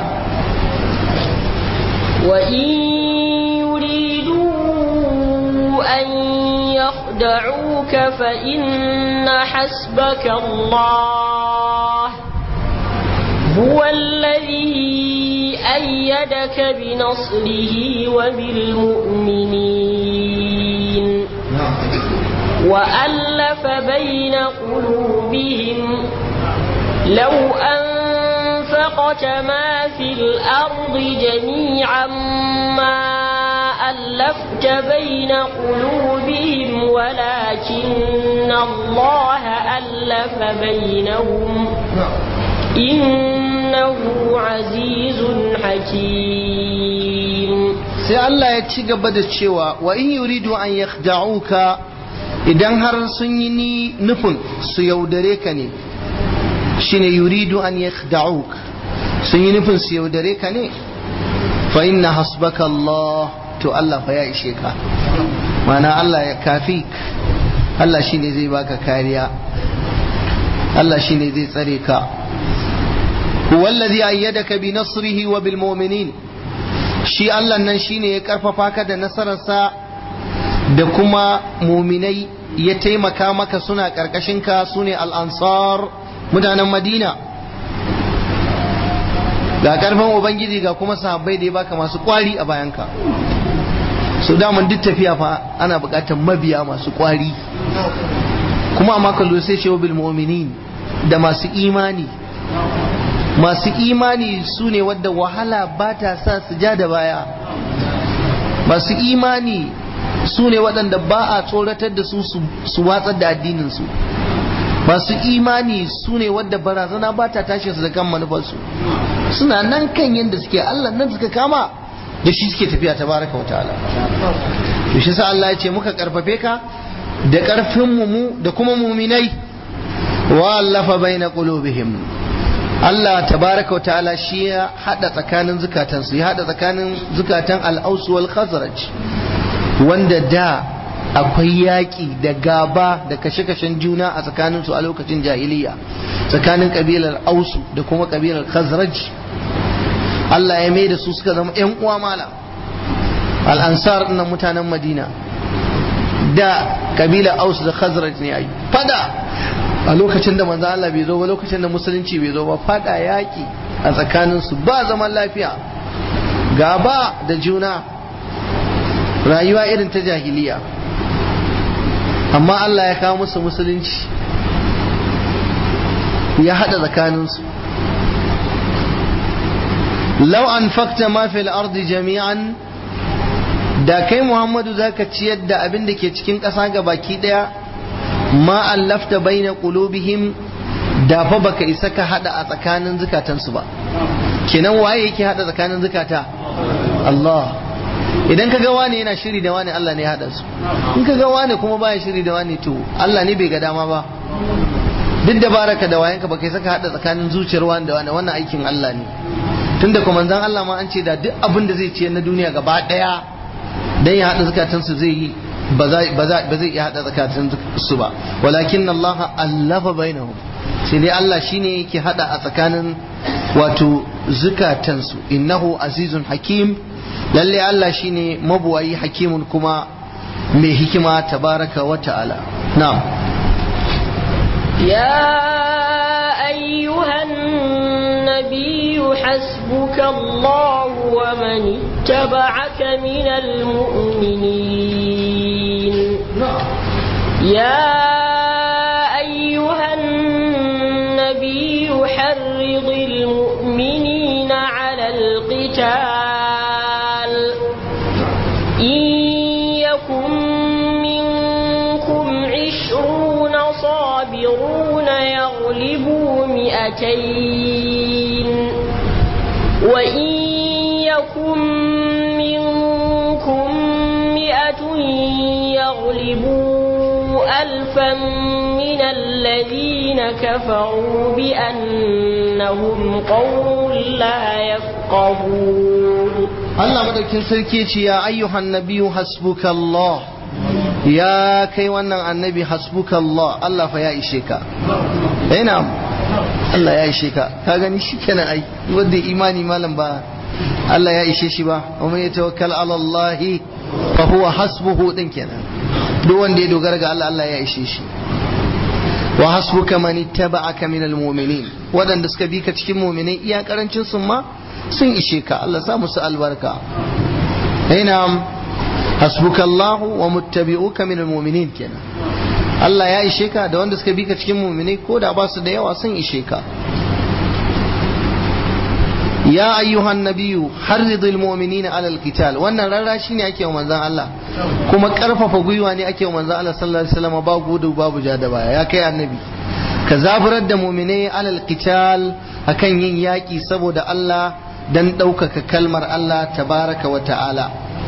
wa in yuridu an يخدعوك فإن حسبك الله هو الذي أيدك بنصره وبالمؤمنين وألف بين قلوبهم لو أنفقت ما في الأرض جميعا ما ألفت بين قلوبهم ولكن الله ألف بينهم إنه عزيز حكيم sai Allah ya ci gaba da cewa wa in yuridu an yakhda'uka idan har sun yi ni nufin su yaudare ka ne shine yuridu an yakhda'uk sun yi nufin su yaudare ka ne fa inna hasbaka Allah to Allah fa ya ishe ka mana Allah ya kafi Allah shine zai baka kariya Allah shine zai tsare ka huwa alladhi ayyadaka bi nasrihi wa bil mu'minin shi Allah nan shine ya karfafa ka da nasararsa da kuma muminai ya taimaka maka suna karkashin ka sune al-ansar mutanen Madina ga karfin ubangiji ga kuma sahabbai da ya baka masu kwari a bayanka so daman duk tafiya fa ana bukatar mabiya masu kwari kuma amma kallo sai ce bil mu'minin da masu imani masu imani su ne wadda wahala ba ta sa su ja da baya masu imani su ne waɗanda ba a tsoratar da su su watsar da addininsu masu imani su ne wadda barazana ba ta tashi su da kan manufarsu suna nan kan yadda suke Allah nan suka kama da shi suke tafiya ta baraka wa ta'ala to shi sa Allah ya ce muka karfafe ka da karfin mu da kuma muminai wa allafa baina qulubihim Allah tabaraka wa ta'ala shi ya hada tsakanin zukatansu ya hada tsakanin zukatan al-aus wal khazraj wanda da akwai yaƙi da gaba da kashe-kashen juna a tsakaninsu a lokacin jahiliya tsakanin kabilar ausu da kuma kabilar khazraj Allah ya mai da su suka zama 'yan uwa mala al'ansar nan mutanen madina da kabilar ausu da khazraj ne ai fada a lokacin da manzo Allah bai zo ba lokacin da musulunci bai zo ba fada yaƙi a tsakaninsu ba zaman lafiya gaba da juna rayuwa irin ta jahiliya amma Allah ya kawo musu musulunci ya hada tsakaninsu lau an fakta ma fil ardi jami'an da kai Muhammadu zaka ciyar da abin da ke cikin ƙasa ga baki ɗaya ma allafta baina qulubihim da fa baka isa ka hada a tsakanin zukatansu ba kenan waye yake hada tsakanin zukata Allah idan ka ga wani yana shiri da wani Allah ne ya hada su in ka ga wani kuma baya shiri da wani to Allah ne bai ga dama ba duk da baraka da wayanka baka isa ka hada tsakanin zuciyar wani da wani wannan aikin Allah ne tunda kuma manzon Allah ma an ce da duk abin da zai ciyar na duniya gaba daya dan ya hada zukatansu zai yi ba zai iya hada tsakanin su ba walakin Allah allafa bainahum sai dai Allah shine yake hada a tsakanin wato zukatansu innahu azizun hakim lalle Allah shine mabuwayi hakimun kuma mai hikima tabaraka wa ta'ala na'am يا أيها النبي حسبك الله ومن اتبعك من المؤمنين يا أيها النبي حرض المؤمنين على القتال إن يكن منكم عشرون صابرون يغلبوا مئتين وإن يكن منكم مئة يغلبوا ألفا من الذين كفروا بأنهم قوم لا يفقهون Allah madaukin sarki ce ya ayyuhan nabiyu hasbukallah ya kai wannan annabi hasbukallah Allah fa ya ishe ka eh na'am Allah ya ishe ka ka gani shikenan ai wanda imani malam ba Allah ya ishe shi ba wa man yatawakkal ala Allah fa huwa hasbuhu din kenan duk wanda ya dogara ga Allah Allah ya ishe shi wa hasbuka man ittaba'aka minal mu'minin wadanda suka bi ka cikin mu'minai iya karancin sun ma sun ishe ka Allah sa musu albarka ina hasbuka Allah wa muttabi'uka minal mu'minin kenan Allah ya ishe ka da wanda suka bi ka cikin mu'minai ko da ba su da yawa sun ishe ka ya ayyuhan nabiyyu harridil mu'minina alal qital wannan rarra shine ake wa manzon Allah kuma karfafa gwiwa ne ake wa manzon Allah sallallahu alaihi wasallam ba gudu babu ja da baya ya kai annabi ka zaburar da mu'minai alal qital akan yin yaki saboda Allah dan ɗaukaka kalmar Allah tabaraka wa ta'ala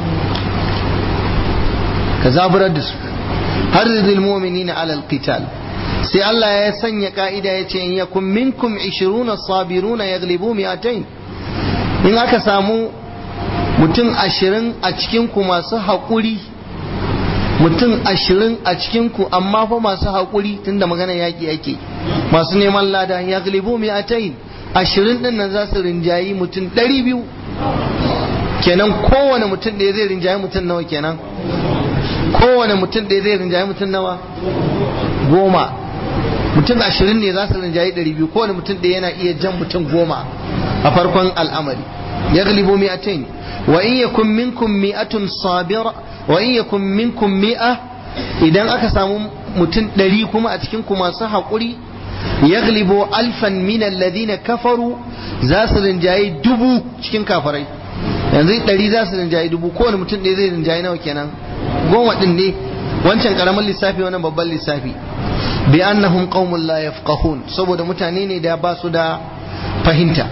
ka zaburar da su harridil mu'minina alal qital sai Allah ya sanya ka'ida ya ce in yakun minkum 20 sabiruna yaglibu mi'atayn in aka samu mutum ashirin a cikinku masu haƙuri mutum ashirin a cikinku amma fa masu haƙuri tunda magana yaƙi yake masu neman lada ya galibu mai atayin ashirin ɗin nan za su rinjayi mutum ɗari biyu kenan kowane mutum ɗaya zai rinjayi mutum nawa kenan kowane mutum ɗaya zai rinjayi mutum nawa goma mutum ashirin ne za su rinjayi ɗari biyu kowane mutum ɗaya yana iya jan mutum goma a farkon al'amari ya galibu mi'atain wa in yakun minkum mi'atun sabira wa in yakun minkum mi'a idan aka samu mutum ɗari kuma a cikin ku masu haƙuri ya galibu alfan min alladhina kafaru za su rinjayi dubu cikin kafarai yanzu ɗari za su rinjayi dubu kowane mutum ɗaya zai rinjayi nawa kenan goma ɗin ne wancan ƙaramin lissafi wannan babban lissafi bi annahum qaumun la yafqahun saboda mutane ne da ba su da fahimta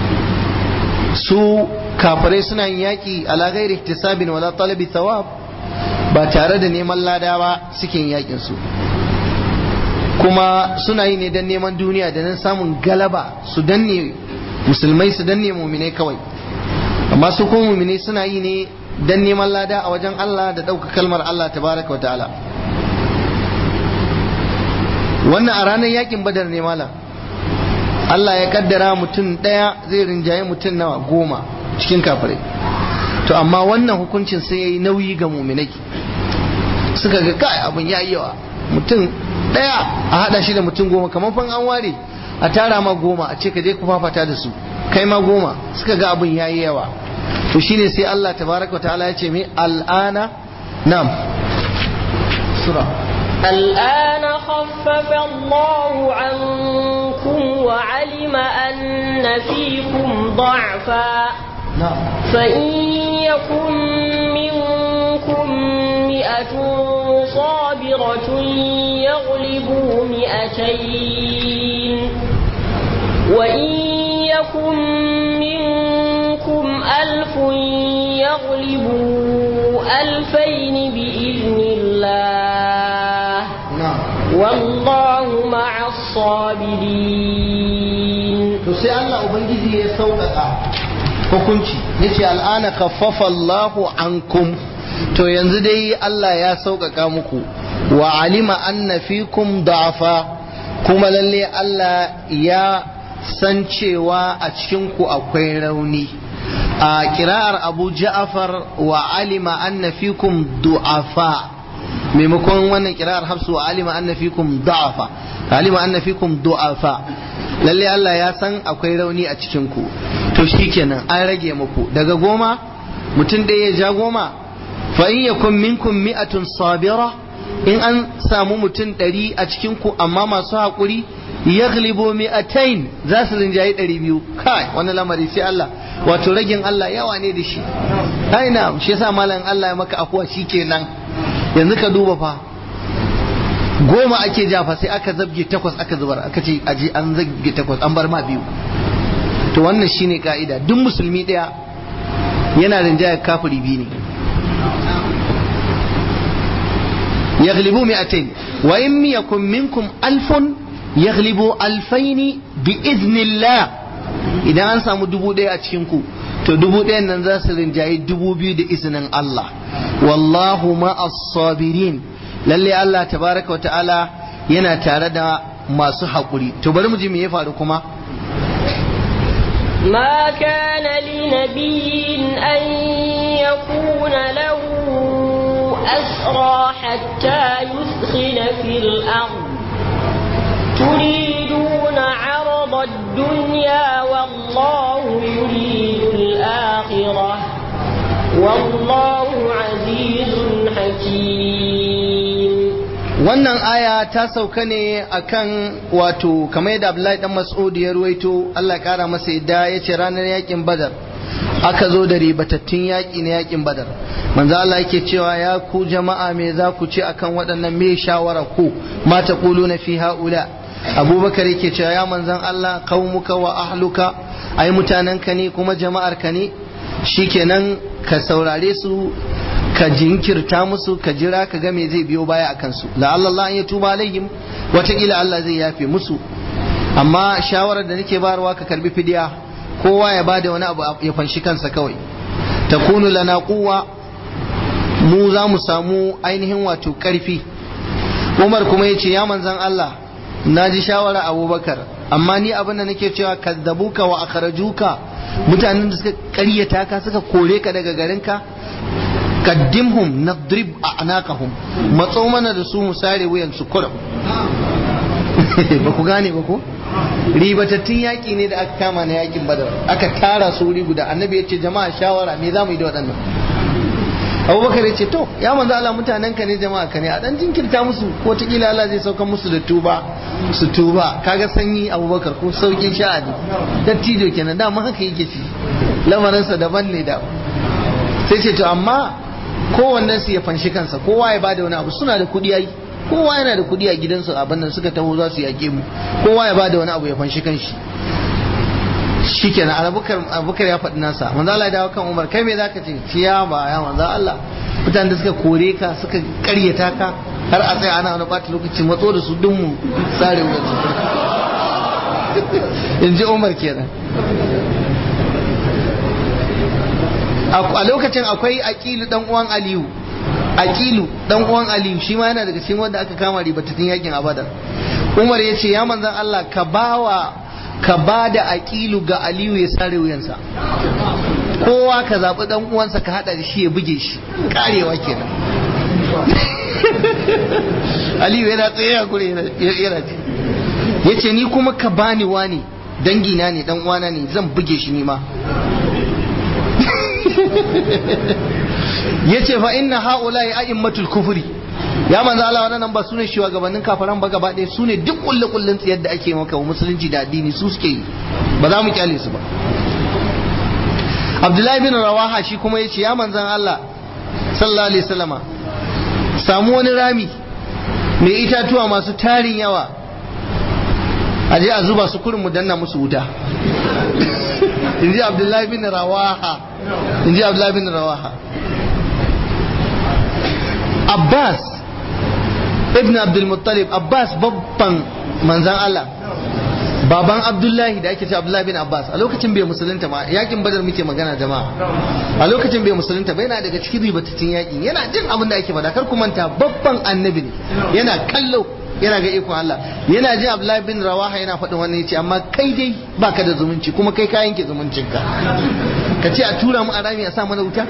su kafirai suna yin yaƙi ala ghairi ihtisabin wala talabi thawab ba tare da neman lada ba suke yin yaƙin su kuma suna yi ne don neman duniya da nan samun galaba su danne musulmai su danne muminai kawai amma su kuma muminai suna yi ne don neman lada a wajen Allah da ɗauka kalmar Allah tabaraka wa ta'ala wannan a ranar yakin badar ne malam Allah ya kaddara mutum ɗaya zai rinjaye mutum nawa goma cikin kafirai to amma wannan hukuncin sai ya yi nauyi ga muminai suka ga kai abin ya yawa mutum ɗaya a haɗa shi da mutum goma kamar fan an ware a tara ma goma a ce ka je ku fafata da su kai ma goma suka ga abin ya yi yawa to shine sai Allah tabaraka ta'ala ya ce mai al'ana nam sura الآن خفف الله عنكم وعلم أن فيكم ضعفا فإن يكن منكم مئة صابرة صابرة يغلبوا مئتين وإن يكن منكم ألف يغلبوا ألفين بإذن الله والله مع الصابرين to sai Allah ubangiji ya sauƙaƙa hukunci yace al'ana khaffafa Allahu ankum to yanzu dai Allah ya sauƙaƙa muku wa alima anna fikum da'afa kuma lalle Allah ya san cewa a cikin ku akwai rauni a kira'ar Abu Ja'far wa alima anna fikum du'afa maimakon wannan kira'ar Hafsu wa alima anna fikum da'afa alima anna fikum du'afa lalle Allah ya san akwai rauni a cikin ku to shikenan an rage muku daga goma mutum ɗaya ya ja goma fa in yakun minkum mi'atun sabira in an samu mutum ɗari a cikin ku amma masu haƙuri yaghlibu mi'atain za su rinjayi ɗari biyu kai wani lamari sai Allah wato ragin Allah yawa ne da shi ai na shi yasa malam Allah ya maka afuwa shikenan yanzu ka duba fa goma ake jafa sai aka zabge takwas aka zubar aka ce aje an zabge takwas an bar ma biyu to wannan shine ka'ida duk musulmi daya yana rinjayar kafiri biyu ne yaghlibu mi'atain wa in yakun minkum alfun yaghlibu alfaini bi idnillah idan an samu dubu daya a cikin ku to dubu ɗayan nan za su rinjayi dubu biyu da izinin Allah wallahu ma'as sabirin lalle Allah tabaraka wa ta'ala yana tare da masu haƙuri to bari mu ji me ya faru kuma ما كان لنبي أن يكون له أسرى حتى يثخن في الأرض تريدون عرض الدنيا والله يريد الآخرة والله عزيز حكيم wannan aya ta sauka ne akan wato kamar yadda Abdullahi dan Mas'ud ya ruwaito Allah ya kara masa yadda ya ce ranar yakin Badar aka zo da ribatattun yaki na yakin Badar manzo Allah yake cewa ya ku jama'a me za ku ce akan waɗannan me shawara ku ma taquluna fi haula Abubakar yake cewa ya manzon Allah qaumuka wa ahluka ai mutanenka ne kuma jama'ar ka ne shikenan ka saurare su ka jinkirta musu ka jira ka ga me zai biyo baya a kansu la'alla Allah an ya tuba alaihim wataƙila Allah zai yafe musu amma shawarar da nake bayarwa ka karbi fidiya kowa ya bada wani abu ya fanshi kansa kawai takunu lana quwwa mu za mu samu ainihin wato karfi Umar kuma ya ce ya manzan Allah na ji shawara Abubakar amma ni abin da nake cewa kazzabuka wa akhrajuka mutanen da suka ƙaryata ka suka kore ka daga garinka qaddimhum nadrib a'naqahum matso mana da su mu sare wuyan su kurum ba ku gane ba ko ribatattun yaƙi ne da aka kama na yaƙin badar aka tara su wuri guda annabi ya ce jama'a shawara me za mu yi da waɗannan abubakar ya ce to ya manzo Allah mutanen ka ne jama'a ka ne a dan jinkirta musu ko ta kila Allah zai sauka musu da tuba su tuba kaga sanyi abubakar ko saukin sha'ani dattijo kenan dama haka yake shi lamarinsa daban ne da sai ce to amma kowannen su ya fanshi kansa kowa ya bada wani abu suna da kuɗi ai kowa yana da kuɗi a gidansu abin nan suka taho za su yaƙe mu kowa ya bada wani abu ya fanshi kanshi shikenan abubakar abubakar ya faɗi nasa manzo Allah ya dawo kan Umar kai me zaka ce ciya ba ya manzo Allah mutanen da suka kore ka suka karyata ka har a tsaya ana wani ɓata lokaci matso da su dun mu sare wuyan su in ji Umar kenan a lokacin akwai aqilu dan uwan aliyu aqilu dan uwan aliyu shi ma yana daga cikin wanda aka kama ribatattun yakin abadar umar ya ce ya manzan allah ka bawa ka ba da aqilu ga aliyu ya sare wuyansa kowa ka zaɓi dan uwansa ka haɗa da shi ya buge shi karewa kenan aliyu yana tsaye a gure yana ce ya ce ni kuma ka bani wani dangina ne dan uwana ne zan buge shi ni ma yace fa inna haula'i a'immatul kufri ya manzo Allah wannan ba sune shugabannin kafaran ba gaba ɗaya sune duk kullu kullun tsiyar da ake maka wa musulunci da addini su suke yi ba za mu kyale su ba Abdullahi bin Rawaha shi kuma yace ya manzon Allah sallallahu alaihi wasallama samu wani rami mai itatuwa masu tarin yawa a je a zuba su kurin mu danna musu wuta in ji abdullahi bin rawaha in ji abdullahi bin rawaha abbas ibn abdulmuttalib abbas babban manzan allah baban abdullahi da ake ce abdullahi bin abbas a lokacin bai musulunta ma yakin badar muke magana jama'a a lokacin bai musulunta ba yana daga cikin ribatattun yakin yana jin abin da ake faɗa kar ku manta babban annabi ne yana kallo yana ga ikon Allah yana jin abdullahi bin rawaha yana faɗin wannan yace amma kai dai baka da zumunci kuma kai ka yanke zumuncinka ka ce a tura mu a rami a sa mana wuta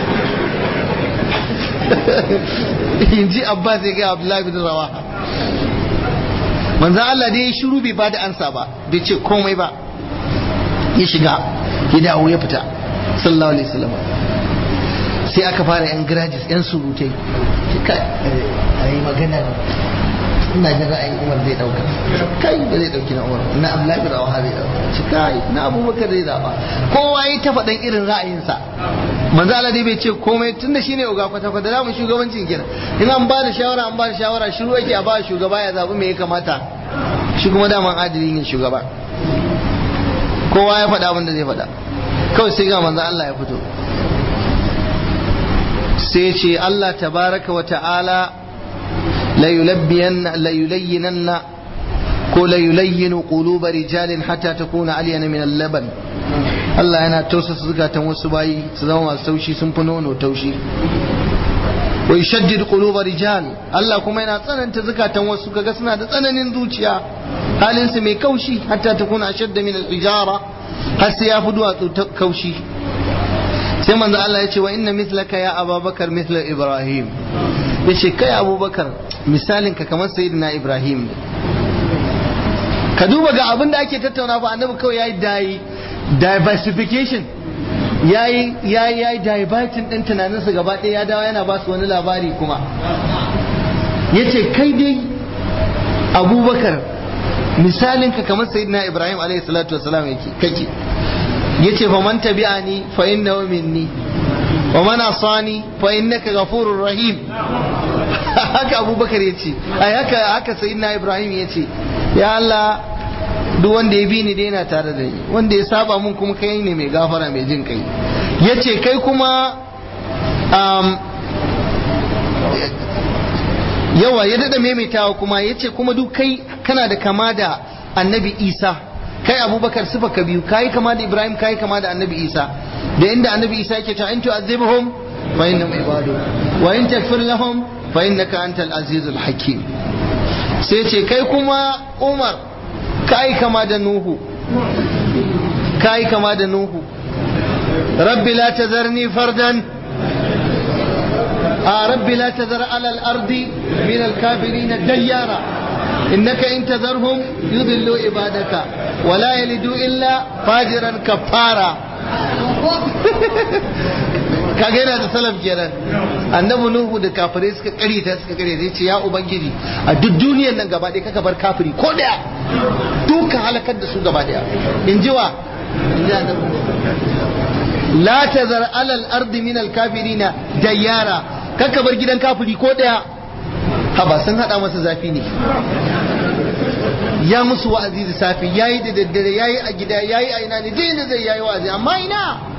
in ji abbas ya ga abdullahi bin rawaha manzo Allah dai ya shiru bai bada ansa ba bai ce komai ba ya shiga ya dawo ya fita sallallahu alaihi wasallam sai aka fara yan grajis yan surutai kai ayi magana ina jin ra'ayin Umar zai dauka kai ba zai dauki na Umar na Abdullahi bin Rawaha zai dauka shi kai na Abubakar zai zaba kowa ya ta faɗan irin ra'ayinsa manzo Allah dai bai ce komai tunda shine uga kwata kwata da mu shugabancin kenan in an ba da shawara an ba da shawara shiru yake a ba shugaba ya zabi me ya kamata shi kuma daman adili ne shugaba kowa ya faɗa abin da zai faɗa kawai sai ga manzo Allah ya fito sai ce Allah tabaraka wa ta'ala la yulabbiyanna la yulayyinanna ko la yulayyinu quluba rijalin hatta takuna alyana min al-laban Allah yana tausasa zukatan wasu bayi su zama masu taushi sun fi nono taushi wa yushaddid quluba rijal Allah kuma yana tsananta zukatan wasu kaga suna da tsananin zuciya halin su mai kaushi hatta takuna ashadda min al-ijara har sai ya fi duwatsu kaushi sai manzo Allah ya ce wa inna mithlaka ya ababakar mithla ibrahim yace kai abubakar misalin ka kamar sayyidina ibrahim ka duba ga abin da ake tattauna fa annabi kawai yayi dai diversification yayi yayi yayi diverting din tunaninsa gaba ɗaya ya dawo yana ba su wani labari kuma yace kai dai abubakar misalin ka kamar sayyidina ibrahim alayhi salatu wasalam yake kake yace fa man tabi'ani fa innahu minni wa man asani fa innaka ghafurur rahim haka abubakar yace ai haka haka sayyidina ibrahim yace ya Allah duk wanda ya bi ni dai yana tare da ni wanda ya saba mun kuma kai ne mai gafara mai jin kai yace kai kuma um, yawa ya dada maimaitawa kuma yace kuma duk kai kana da kama da annabi isa kai abubakar sifa ka biyu kai kama da ibrahim kai kama da annabi isa da inda annabi isa yake ta in tu'azibhum fa innahum ibadu wa in taghfir lahum fa innaka antal azizul hakim sai ce kai kuma umar kai kama da nuhu kai kama da nuhu rabbi la tazarni fardan a rabbi la tazar ala al-ardi min al-kafirin dayyara innaka in tazarhum yudillu ibadaka wala yalidu illa fajiran kafara kaga yana da salaf kenan annabi nuhu da kafirai suka kare ta suka kare ta ce ya ubangiji a duk duniyar nan gaba ɗaya kaka bar kafiri ko daya duka halakar da su gaba daya in ji wa in ji annabi la tazar alal ardi min al kafirina dayyara kaka bar gidan kafiri ko daya haba sun hada masa zafi ne ya musu wa'azi da safi yayi da daddare yayi a gida yayi a ina ne duk inda zai yayi wa'azi amma ina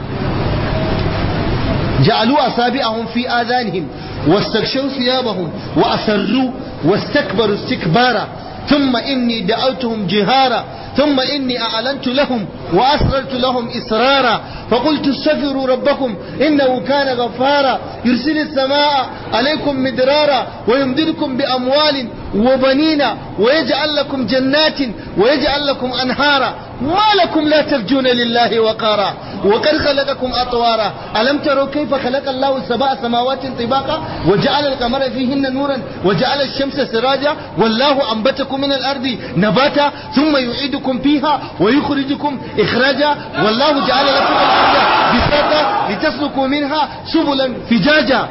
جعلوا أصابعهم في آذانهم واستغشوا ثيابهم وأسروا واستكبروا استكبارا ثم إني دعوتهم جهارا ثم إني أعلنت لهم وأسررت لهم إسرارا فقلت استغفروا ربكم إنه كان غفارا يرسل السماء عليكم مدرارا ويمددكم بأموال وبنين ويجعل لكم جنات ويجعل لكم أنهارا ما لكم لا ترجون لله وقارا وقد خلقكم أطوارا ألم تروا كيف خلق الله سبع سماوات طباقا وجعل القمر فيهن نورا وجعل الشمس سراجا والله أنبتكم من الأرض نباتا ثم يعيدكم فيها ويخرجكم إخراجا والله جعل لكم الأرض بساطا لتسلكوا منها سبلا فجاجا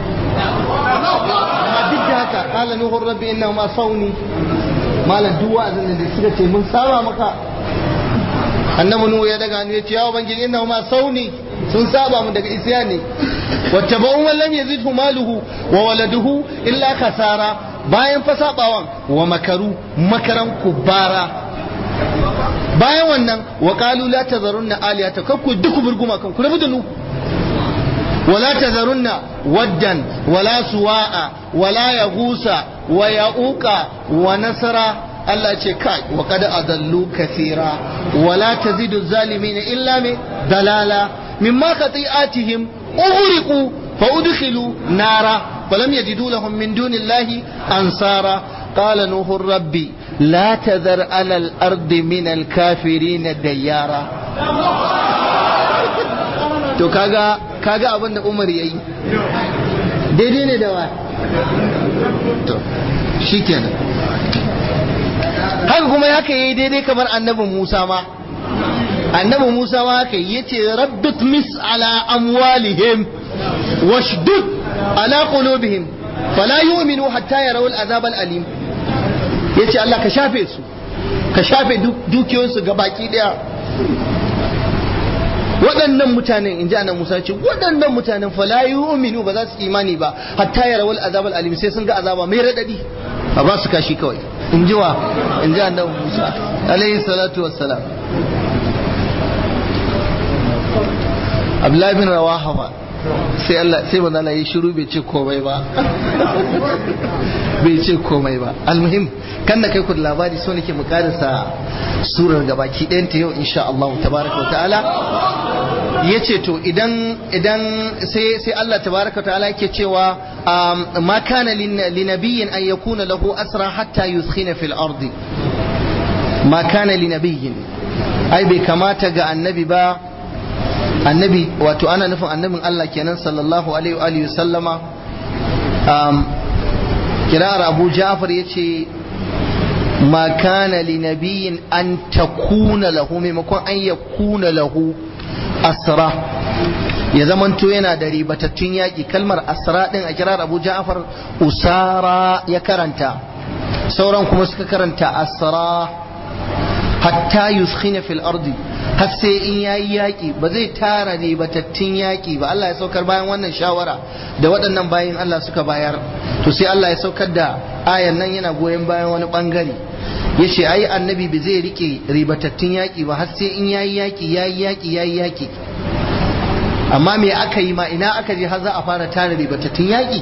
amma duk da haka kala nuhun rabbi inna ma sauni malam duk wa'azin da suka ce mun saba maka annabi nuhu ya daga hannu ya ce ya ubangiji inna ma sauni sun saba mu daga isya ne wattaba'un man lam yazidhu maluhu wa waladuhu illa khasara bayan fa sabawan wa makaru makaran kubara bayan wannan wa qalu la tazarunna aliyata kakku duk burguma kan ku rabu da nu ولا تذرن ودا ولا سواء ولا يغوس ويعوق ونسرا Allah ce kai wa kada adallu kathira wala tazidu zalimin illa mi dalala mimma khati'atihim ughriqu fa udkhilu nara falam yajidu lahum min dunillahi ansara qala nuhu rabbi la tadhar ala al-ardi min al-kafirin dayyara to kaga kaga abin da Umar yayi daidai ne da wa to shikenan haka kuma haka yayi daidai kamar annabin Musa ma annabin Musa ma haka yace rabbit mis ala amwalihim washdud ala qulubihim fala yu'minu hatta yarawul azab al-alim yace Allah ka shafe su ka shafe dukiyoyinsu ga baki daya waɗannan mutanen in ji annabi Musa ce waɗannan mutanen fa la yu'minu ba za su imani ba hatta ya rawal azab alim sai sun ga azaba mai radadi a ba su kashi kawai in ji wa in ji annabi Musa alaihi salatu wassalam Abdullahi bin Rawaha ba sai Allah sai manzo Allah ya shiru bai ce komai ba bai ce komai ba almuhim kan da kai ku labari so nake mu karasa surar gabaki ɗayan ta yau insha Allah tabaraka wa ta'ala yace to idan idan sai sai Allah tabaraka wa ta'ala yake cewa ma kana linabiyyin an yakuna lahu asra hatta yuskhina fil ardi ma kana linabiyyin ai bai kamata ga annabi ba annabi wato ana nufin annabin Allah kenan sallallahu alaihi wa alihi sallama um, kirar Abu Ja'far yace ma kana li nabiyyin an takuna lahu maimakon an yakuna lahu asra ya zamanto yana da ribatattun yaƙi kalmar asra din a kirar Abu Ja'far usara ya karanta sauran kuma suka karanta asra hatta yuskhina fil ardi har sai in yayi yaki ba zai tara ne batattun yaki ba Allah ya saukar bayan wannan shawara da waɗannan bayan Allah suka bayar to sai Allah ya saukar da ayan nan yana goyon bayan wani bangare yace ai annabi ba zai rike ribatattun yaki ba har sai in yayi yaki yayi yaki yayi yaki amma me aka yi ma ina aka je har za a fara tara ribatattun yaki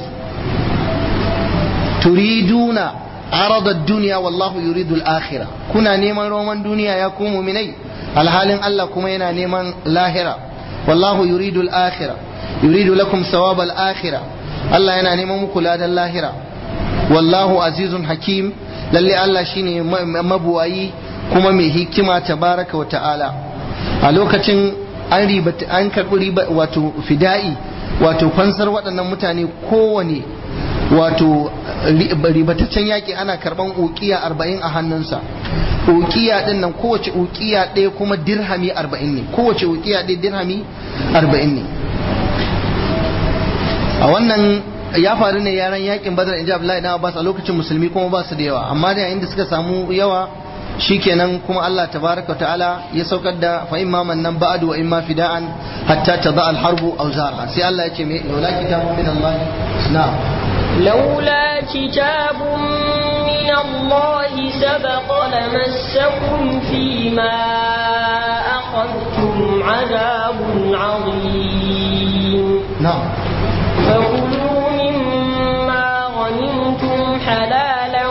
turiduna arada duniya wallahu yuridul akhirah kuna neman roman duniya ya ku mu'minai alhalin Allah kuma yana neman lahira wallahu yuridul akhirah yuridu lakum thawabal akhirah Allah yana neman muku ladan lahira wallahu azizun hakim lalle Allah shine mabuwayi kuma mai hikima tabaraka wa ta'ala a lokacin an riba an karbi riba wato fida'i wato fansar waɗannan mutane kowane wato ribataccen yaƙi ana karɓan ukiya arba'in a hannunsa ukiya ɗin nan kowace ukiya ɗaya kuma dirhami arba'in ne kowace ukiya ɗaya dirhami arba'in ne a wannan ya faru ne yaran yakin badar inji abdullahi na abbas a lokacin musulmi kuma ba su da yawa amma da yayin da suka samu yawa shikenan kuma Allah tabaraka wa ta'ala ya saukar da fa imma mannan ba'du wa imma fida'an hatta tada al-harbu aw zara sai Allah ya ce me laula kitabun min Allah na'am لولا كتاب من الله سبق لمسكم فيما أخذتم عذاب عظيم نعم فكلوا مما غنمتم حلالا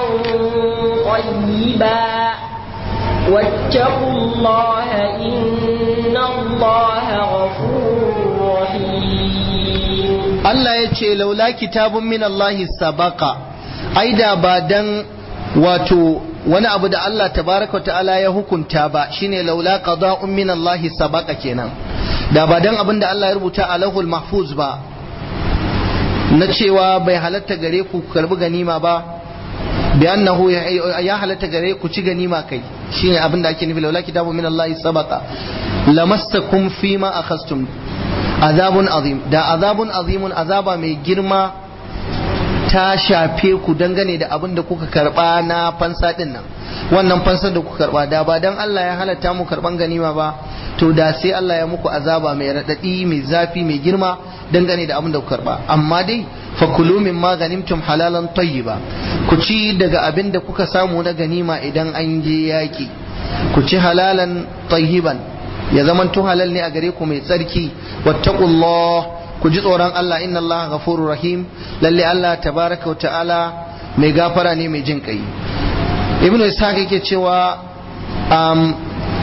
طيبا واتقوا الله إن الله غفور رحيم Allah ya ce laula kitabun min Allah sabaka ai da ba dan wato wani abu da Allah tabaraka ta'ala ya hukunta ba shine laula qada'un min Allah sabaka kenan da ba dan abin da Allah ya rubuta a lahul mahfuz ba na cewa bai halatta gare ku karbi ganima ba bi annahu ya halatta gare ku ci ganima kai shine abin da ake nufi laula kitabun min Allah sabaka lamassakum fima akhastum azabun azim da azabun azimun azaba mai girma ta shafe ku dangane da abin da kuka karba na fansa din nan wannan fansar da kuka karba da ba dan Allah ya halatta mu karban ganima ba to da sai Allah ya muku azaba mai radadi mai zafi mai girma dangane da abin da kuka karba amma dai fakulu min ma ganimtum halalan tayyiba ku ci daga abin da kuka samu na ganima idan an je yaki ku ci halalan tayyiban ya zamanto halal ne a gare ku mai tsarki wattaqullah ku ji tsoron Allah inna Allah ghafurur rahim lalle Allah tabaraka wa ta'ala mai gafara ne mai jin kai ibnu ishaq yake cewa um,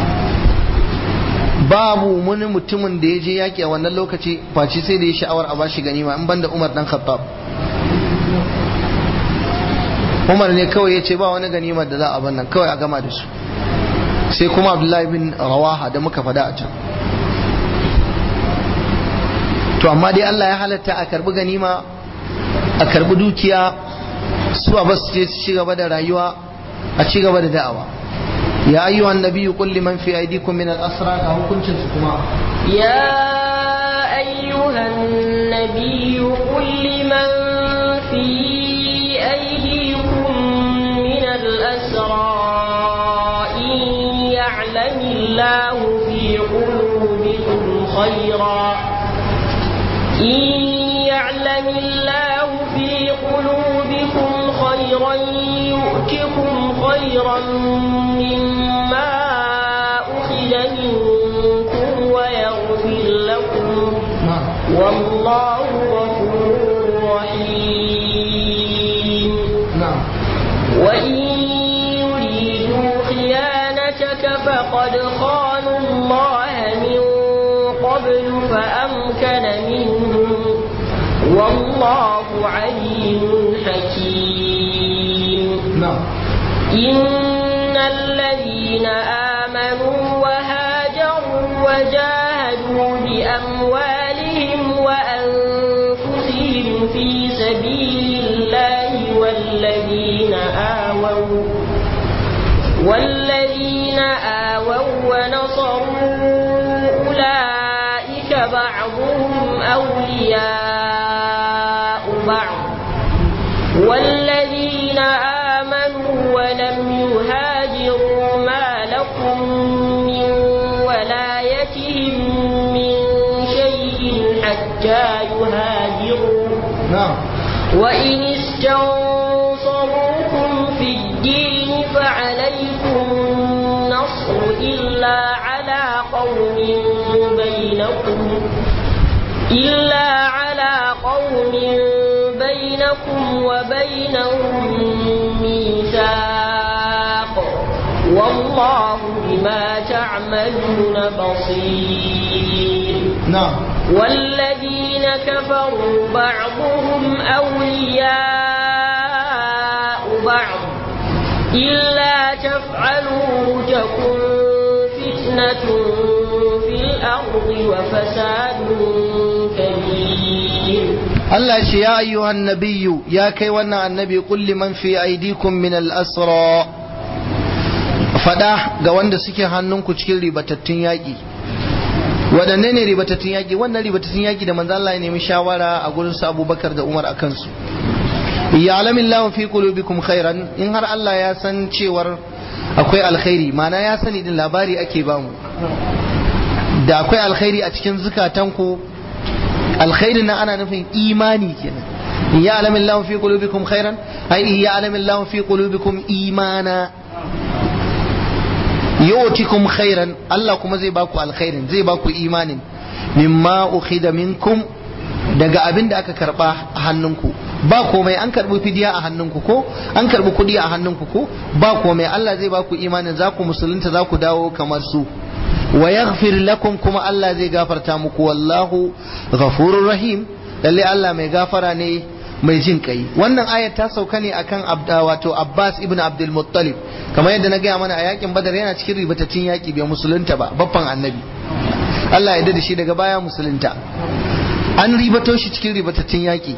babu wani mutumin da ya je yaki a wannan lokaci face sai da ya sha'awar a bashi ganima in banda Umar dan Khattab Umar ne kawai ya ce ba wani ganimar da za a bannan kawai a gama da su sai kuma Abdullahi bin Rawaha da muka fada a can to amma dai Allah ya halatta a karbi ganima a karbi dukiya su a basu je su ci gaba da rayuwa a ci gaba da da'awa ya ayyuhan nabiyyu qul liman fi aydikum min al-asra ka hukuncin su kuma يا أيها النبي قل لمن في أيديكم من الأسرى إن يعلم الله في قلوبكم خيرا إن يعلم الله في قلوبكم خيرا يؤتكم خيرا مما أخذ منكم ويغفر لكم والله غفور رحيم na'am وإن يريدوا خيانتك فقد خانوا الله من قبل فأمكن منهم والله عليم حكيم na'am إن الذين آمنوا وهاجروا وجاهدوا بأموالهم وأنفسهم في سبيل الله والذين آووا والذين آووا ونصروا أولئك بعضهم أولياء بعض والذين آمنوا ولم يهاجروا ما لكم من ولايتهم من شيء حتى يهاجروا na'am وإن استنصروكم في الدين فعليكم النصر إلا على قوم بينكم إلا على قوم بينكم وبينهم ميثاق والله بما تعملون بصير na'am والذين كفروا بعضهم أولياء بعض إلا تفعلوا تكن فتنة في الأرض وفساد كبير Allah ce ya ayyuhan nabiyyu ya kai wannan annabi kulli man fi aidikum min al-asra fada ga wanda suke hannunku cikin ribatattun yaƙi waɗanne ne ribatattun yaƙi wannan ribatattun yaƙi da manzo Allah ya nemi shawara a gurin su Abubakar da Umar akan su ya'lamu Allahu fi qulubikum khairan in har Allah ya san cewar akwai alkhairi ma'ana ya sani din labari ake bamu da akwai alkhairi a cikin zukatanku alkhairin nan ana nufin imani kenan in ya'lamu Allahu fi qulubikum khairan ai in ya'lamu Allahu fi qulubikum imana yu'tikum khairan Allah kuma zai baku alkhairin zai baku imanin mimma ukhida minkum daga abin da aka karba a hannunku ba komai an karbi fidiya a hannunku ko an karbi kudi a hannunku ko ba komai Allah zai baku imanin za ku musulunta za ku dawo kamar su wa yaghfir lakum kuma Allah zai gafarta muku wallahu ghafurur rahim lalle Allah mai gafara ne mai jin kai wannan ayat ta sauka ne akan abda wato Abbas ibn Abdul Muttalib kamar yadda na gaya mana a yakin Badar yana cikin ribataccen yaki bai musulunta ba babban annabi Allah ya da shi daga baya musulunta an ribato shi cikin ribataccen yaki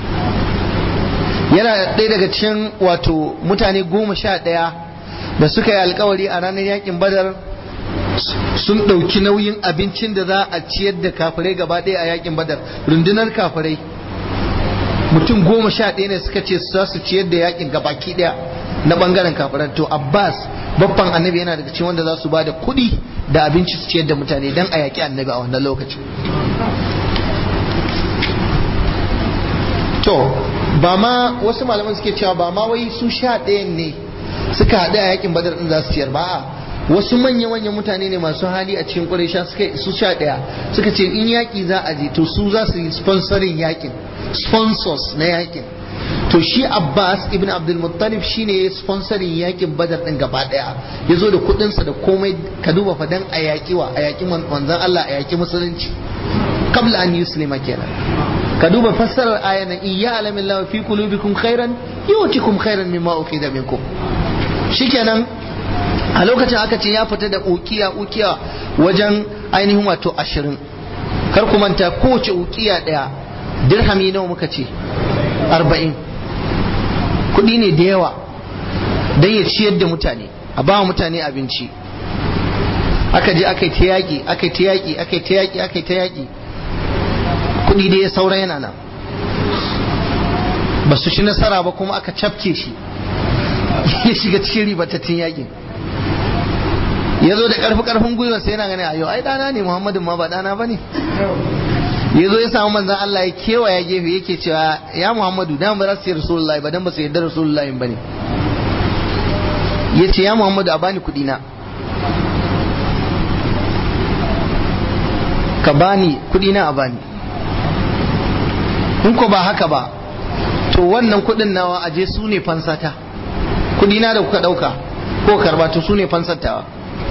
yana ɗaya daga cikin wato mutane goma sha ɗaya da suka yi alkawari a ranar yakin Badar sun ɗauki nauyin abincin da za a ciyar da kafirai gaba ɗaya a yakin badar rundunar kafirai mutum goma sha ɗaya ne suka ce za su ciyar da yakin gabaki ɗaya na ɓangaren kafirai to abbas babban annabi yana daga cikin wanda za su ba da kuɗi da abinci su ciyar da mutane don a yaƙi annabi a wannan lokacin to ba ma wasu malaman suke cewa ba ma wai su sha ɗayan ne suka haɗu a yakin badar ɗin za su ciyar ba a wasu manya manyan mutane ne masu hali a cikin ƙuraisha suka su sha ɗaya suka ce in yaƙi za a je to su za su yi sponsorin yakin sponsors na yakin to shi Abbas ibn Abdul Muttalib shine ya sponsorin yakin Badar din gaba daya ya zo da kudinsa da komai ka duba fa dan a yaki wa a yaki manzon Allah a yaki musulunci qabla an yuslima kenan ka duba fassarar ayan nan iya alamin lawa fi qulubikum khairan yu'tikum khairan mimma ukhidha minkum shikenan a lokacin aka ce ya fita da ukiya ukiya wajen ainihin wato ashirin kar ku manta kowace ukiya daya dirhami nawa muka ce arba'in kuɗi ne da yawa don ya ciyar da mutane a ba mutane abinci aka je aka yi ta yaƙi aka yi ta yaƙi aka yi ta yaƙi aka yi ta yaƙi kuɗi da ya saura yana nan ba su ci nasara ba kuma aka cafke shi ya shiga cikin ribatattun yaƙin ya zo da ƙarfi ƙarfin gwiwa sai yana gani a yau ai ɗana ne muhammadin ma ba ɗana ba ne ya zo ya samu manzan Allah ya kewaya gefe yake cewa ya Muhammadu dan ba za su yi Rasulullahi ba dan ba su yarda Rasulullahi ba ne ya ce ya Muhammadu a bani kuɗi na ka bani kuɗi na a bani in ko ba haka ba to wannan kuɗin nawa aje su ne fansata kuɗi na da kuka ɗauka ko karba to su ne fansatawa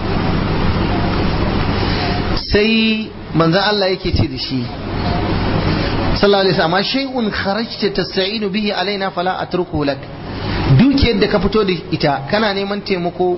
sai manzan Allah yake ce da shi sallallahu alaihi wasallam shay'un kharajta tasta'inu bihi alaina fala atruku lak dukiyar da ka fito da ita kana neman taimako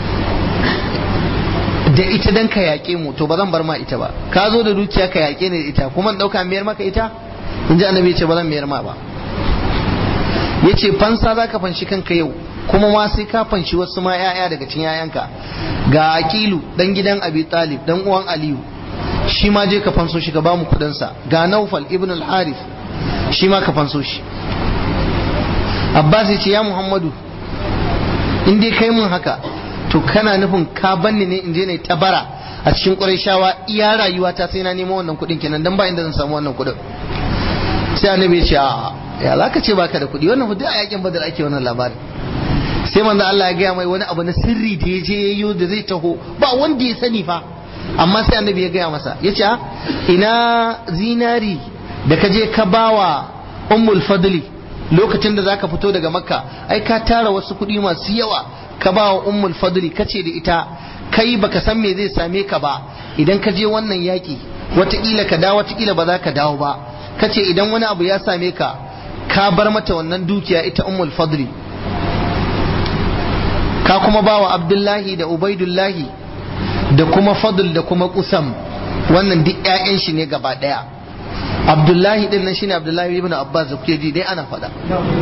da ita dan ka yaƙe mu to ba zan bar ma ita ba ka zo da dukiya ka yaƙe ni da ita kuma ɗauka miyar maka ita in ji annabi ce ba zan miyar ma ba ya ce fansa za ka fanshi kanka yau kuma ma sai ka fanshi wasu ma 'ya'ya daga cikin 'ya'yanka ga aqilu dan gidan abi talib dan uwan aliyu shi ma je ka fanso shi ka ba mu kudinsa ga naufal ibn al-harith shi ma ka fanso shi abbas ya ce ya muhammadu in dai kai mun haka to kana nufin ka banni ne in je ne tabara a cikin ƙurayshawa iya rayuwa ta sai na nemo wannan kuɗin kenan dan ba inda zan samu wannan kuɗin sai annabi ya ce a ya za ka ce baka da kuɗi wannan hudu a yakin badar ake wannan labarin sai manzo Allah ya gaya mai wani abu na sirri da ya je yayo da zai taho ba wanda ya sani fa amma sai annabi ya gaya masa ya ce ina zinari da ka je ka bawa ummul fadli lokacin da zaka fito daga makka ai ka tara wasu kuɗi masu yawa ka bawa ummul fadli ka ce da ita kai baka san me zai same ka ba idan ka je wannan yaƙi wataƙila ka dawo wataƙila ba za ka dawo ba ka ce idan wani abu ya same ka ka bar mata wannan dukiya ita ummul fadli ka kuma bawa abdullahi da ubaidullahi da kuma fadl da kuma kusam wannan duk ƴaƴan shi ne gaba ɗaya abdullahi din nan shine abdullahi ibn abbas da kuke ji dai ana faɗa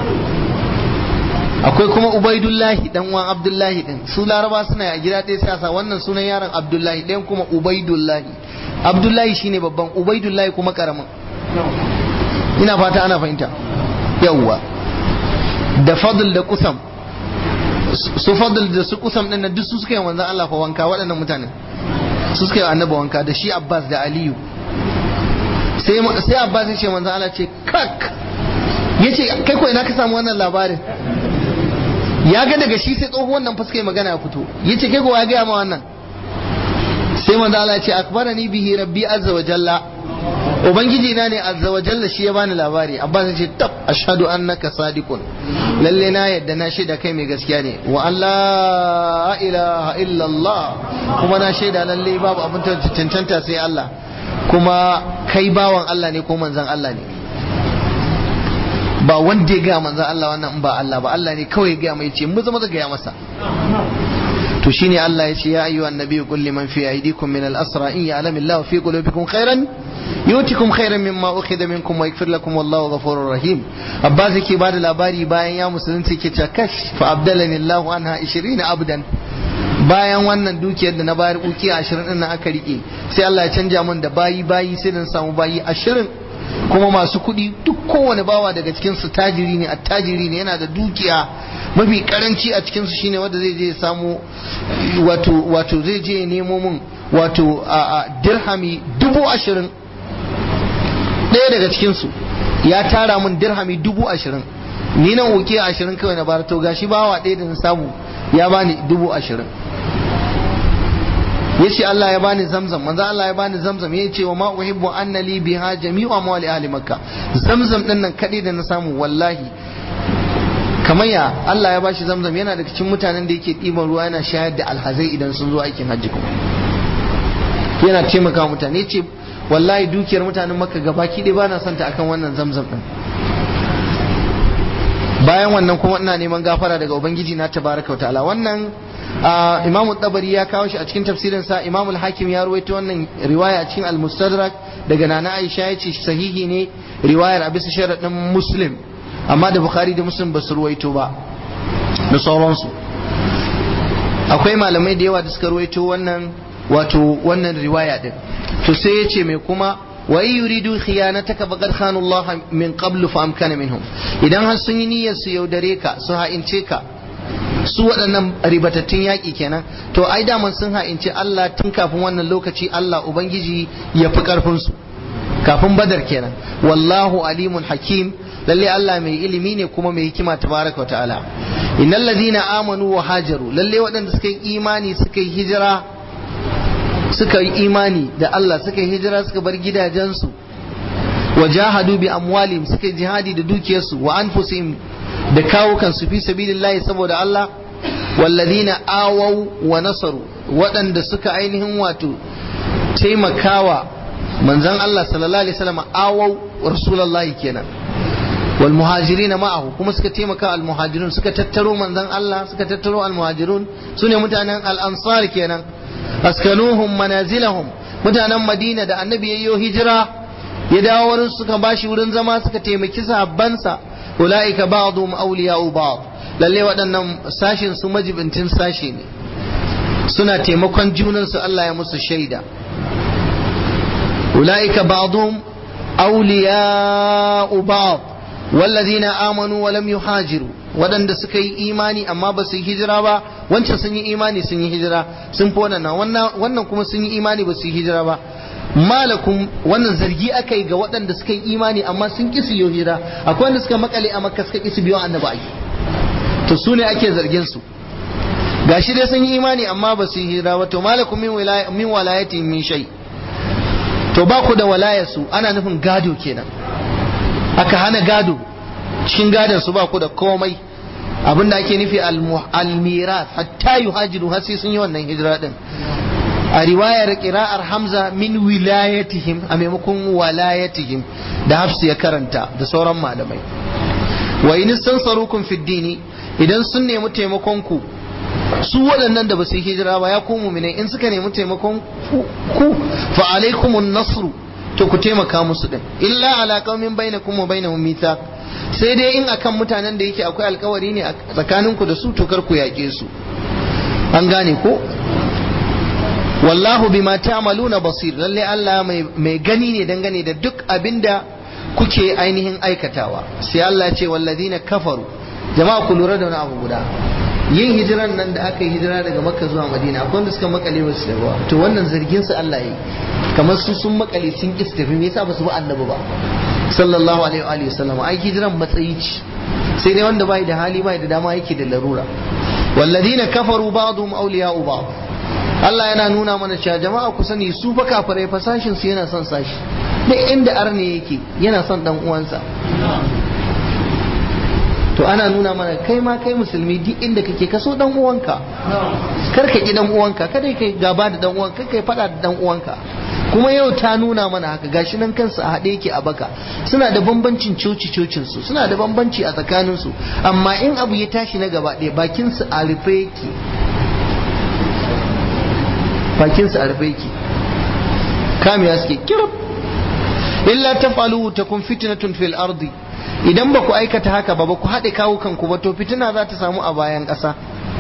akwai kuma ubaidullahi dan uwan abdullahi din su laraba suna a gida ɗaya sai sa wannan sunan yaron abdullahi ɗayan kuma ubaidullahi abdullahi shine babban ubaidullahi kuma karamin ina fata ana fahimta yawwa da fadl da kusam su fadl da su kusam din nan duk su suka yi manzon Allah fa wanka waɗannan mutanen su suka yi annabi wanka da shi Abbas da Aliyu sai sai Abbas ya ce manzon Allah ce kak yace kai ko ina ka samu wannan labarin ya ga daga shi sai tsohuwan nan fuska magana ya fito yace kai ko ya ga ma wannan sai manzon Allah ya ce akbarani bihi rabbi azza wa jalla ubangiji na ne azza wa jalla shi ya bani labari abbas ce tab ashhadu annaka sadiqun lalle na yadda na shaida kai mai gaskiya ne wa Allah ilaha illallah kuma na shaida lalle babu abin cancanta sai Allah kuma kai bawan Allah ne ko manzon Allah ne ba wanda ya gaya manzon Allah wannan in ba Allah ba Allah ne kawai ya gaya mai ce mu zama gaya masa to shine Allah ya ce ya ayyuhan nabiyyu qul liman fi aydikum min al-asra in ya'lamu Allahu fi qulubikum khairan yutikum khairan mimma ukhidha minkum wa yaghfir lakum wallahu ghafurur rahim abbas yake bada labari bayan ya musulunci yake cewa kash fa abdalani Allahu anha 20 abdan bayan wannan dukiyar da na bayar ukiya 20 din nan aka rike sai Allah ya canja min da bayi bayi sai dan samu bayi 20 kuma masu kuɗi duk kowane bawa daga cikin su tajiri ne attajiri ne yana da dukiya mafi karanci a cikin su shine wanda zai je ya samu wato wato zai je ya nemo mun wato a dirhami dubu ashirin ɗaya daga cikinsu ya tara min dirhami dubu ashirin ni nan uke ashirin kawai na bara to gashi bawa ɗaya da na samu ya bani dubu ashirin ya ce Allah ya bani zamzam manzo Allah ya bani zamzam ya ce wa ma uhibbu anna li biha jami'u amwali ahli makka zamzam din nan kadai da na samu wallahi kamar ya Allah ya bashi zamzam yana daga cikin mutanen da yake ɗiban ruwa yana shayar da alhazai idan sun zo aikin hajji kuma yana taimaka mutane ce wallahi dukiyar mutanen makka gabaki ɗaya bana son ta akan wannan zamzam din bayan wannan kuma ina neman gafara daga ubangiji na tabaraka wa ta'ala wannan imamu tabari ya kawo shi a cikin tafsirin sa imamu hakim ya ruwaito wannan riwaya a cikin al-mustadrak daga nana aisha ya ce sahihi ne riwayar a bisa sharadin muslim amma da bukhari da muslim ba su ruwaito ba da sauransu akwai malamai da yawa da suka ruwaito wannan wato wannan riwaya din to sai ya ce mai kuma wa in yuridu khiyanataka faqad khanu Allah min qablu fa amkana minhum idan har sun yi niyyar su yaudare ka su ha'ince ka su waɗannan ribatattun yaƙi kenan to ai daman sun ha'ince Allah tun kafin wannan lokaci Allah ubangiji ya fi ƙarfin su kafin badar kenan wallahu alimun hakim lalle Allah mai ilimi ne kuma mai hikima tabaraka wa ta'ala innal ladina amanu wa hajaru lalle waɗanda suka yi imani suka yi hijira suka yi imani da Allah suka yi hijira suka bar gidajensu wa jahadu bi amwalihim suka yi jihadi da dukiyarsu wa anfusihim da kawo kansu fi sabilillahi saboda Allah walladina awau wa nasaru waɗanda suka ainihin wato taimakawa manzon Allah sallallahu alaihi wasallam awau rasulullahi kenan wal muhajirin ma'ahu kuma suka taimaka al muhajirun suka tattaro manzon Allah suka tattaro al muhajirun sune mutanen al ansar kenan askanuhum manazilahum mutanen madina da annabi yayyo hijira ya dawo wurin suka bashi wurin zama suka taimaki sahabbansa ulaika ba'dhum awliya'u ba'd lalle waɗannan sashin su majibintin sashi ne suna taimakon junansu Allah ya musu shaida ulaika ba'dhum awliya'u ba'd والذين آمنوا ولم يهاجروا waɗanda suka yi imani amma ba su yi hijira ba wancan sun yi imani sun yi hijira sun fi wannan wannan kuma sun yi imani ba su yi hijira ba malakum wannan zargi aka yi ga waɗanda suka yi imani amma sun ƙi su yi hijira akwai wanda suka makale a makka suka ƙi su biyo annabi ai to su ne ake zargin su gashi dai sun yi imani amma ba su yi hijira ba to malakum min wilaya min walayatin min shay to ba ku da walayarsu ana nufin gado kenan aka hana gado cikin gadon su ba ku da komai abinda ake nufi almiras hatta yuhajiru har sai sun yi wannan hijira din a riwayar qira'ar hamza min wilayatihim a maimakon walayatihim da hafsu ya karanta da sauran malamai wa in istansarukum fid dini idan sun nemi taimakon ku su waɗannan da ba su yi hijira ba ya ku mu'minai in suka nemi taimakon ku fa alaikumun nasru to ku taimaka musu din illa ala qaumin bainakum wa bainahum mithaq sai dai in akan mutanen da yake akwai alkawari ne tsakaninku da su to kar ku yaƙe su an gane ko wallahu bima ta'maluna basir lalle Allah mai gani ne dangane da duk abinda kuke ainihin aikatawa sai Allah ya ce walladina kafaru jama'a ku lura da wani abu guda yin hijiran nan da aka yi hijira daga makka zuwa madina akwai wanda suka makale wasu da ruwa to wannan zargin su Allah yi kamar su sun makale sun ki tafi me yasa ba su bi annabi ba sallallahu alaihi wa alihi wasallam ai hijiran matsayi ce sai dai wanda bai da hali bai da dama yake da larura walladina kafaru ba'dhum awliya'u ba'd Allah yana nuna mana cewa jama'a ku sani su fa kafirai fa sashin su yana son sashi duk inda arne yake yana son dan uwansa to ana nuna mana kai ma kai musulmi duk inda kake kaso dan uwanka kar ka ki dan uwanka kada kai gaba da dan uwanka kai fada da dan uwanka kuma yau ta nuna mana haka gashi nan kansu a haɗe yake a baka suna da bambancin coci cocin su suna da bambanci a tsakanin su amma in abu ya tashi na gaba ɗaya bakin su a rufe yake bakin su a rufe yake kamiya suke kirab illa tafalu takun fitnatun fil ardi idan ba ku aikata haka ba ba ku haɗe kawo kanku ba to fitina za ta samu a bayan ƙasa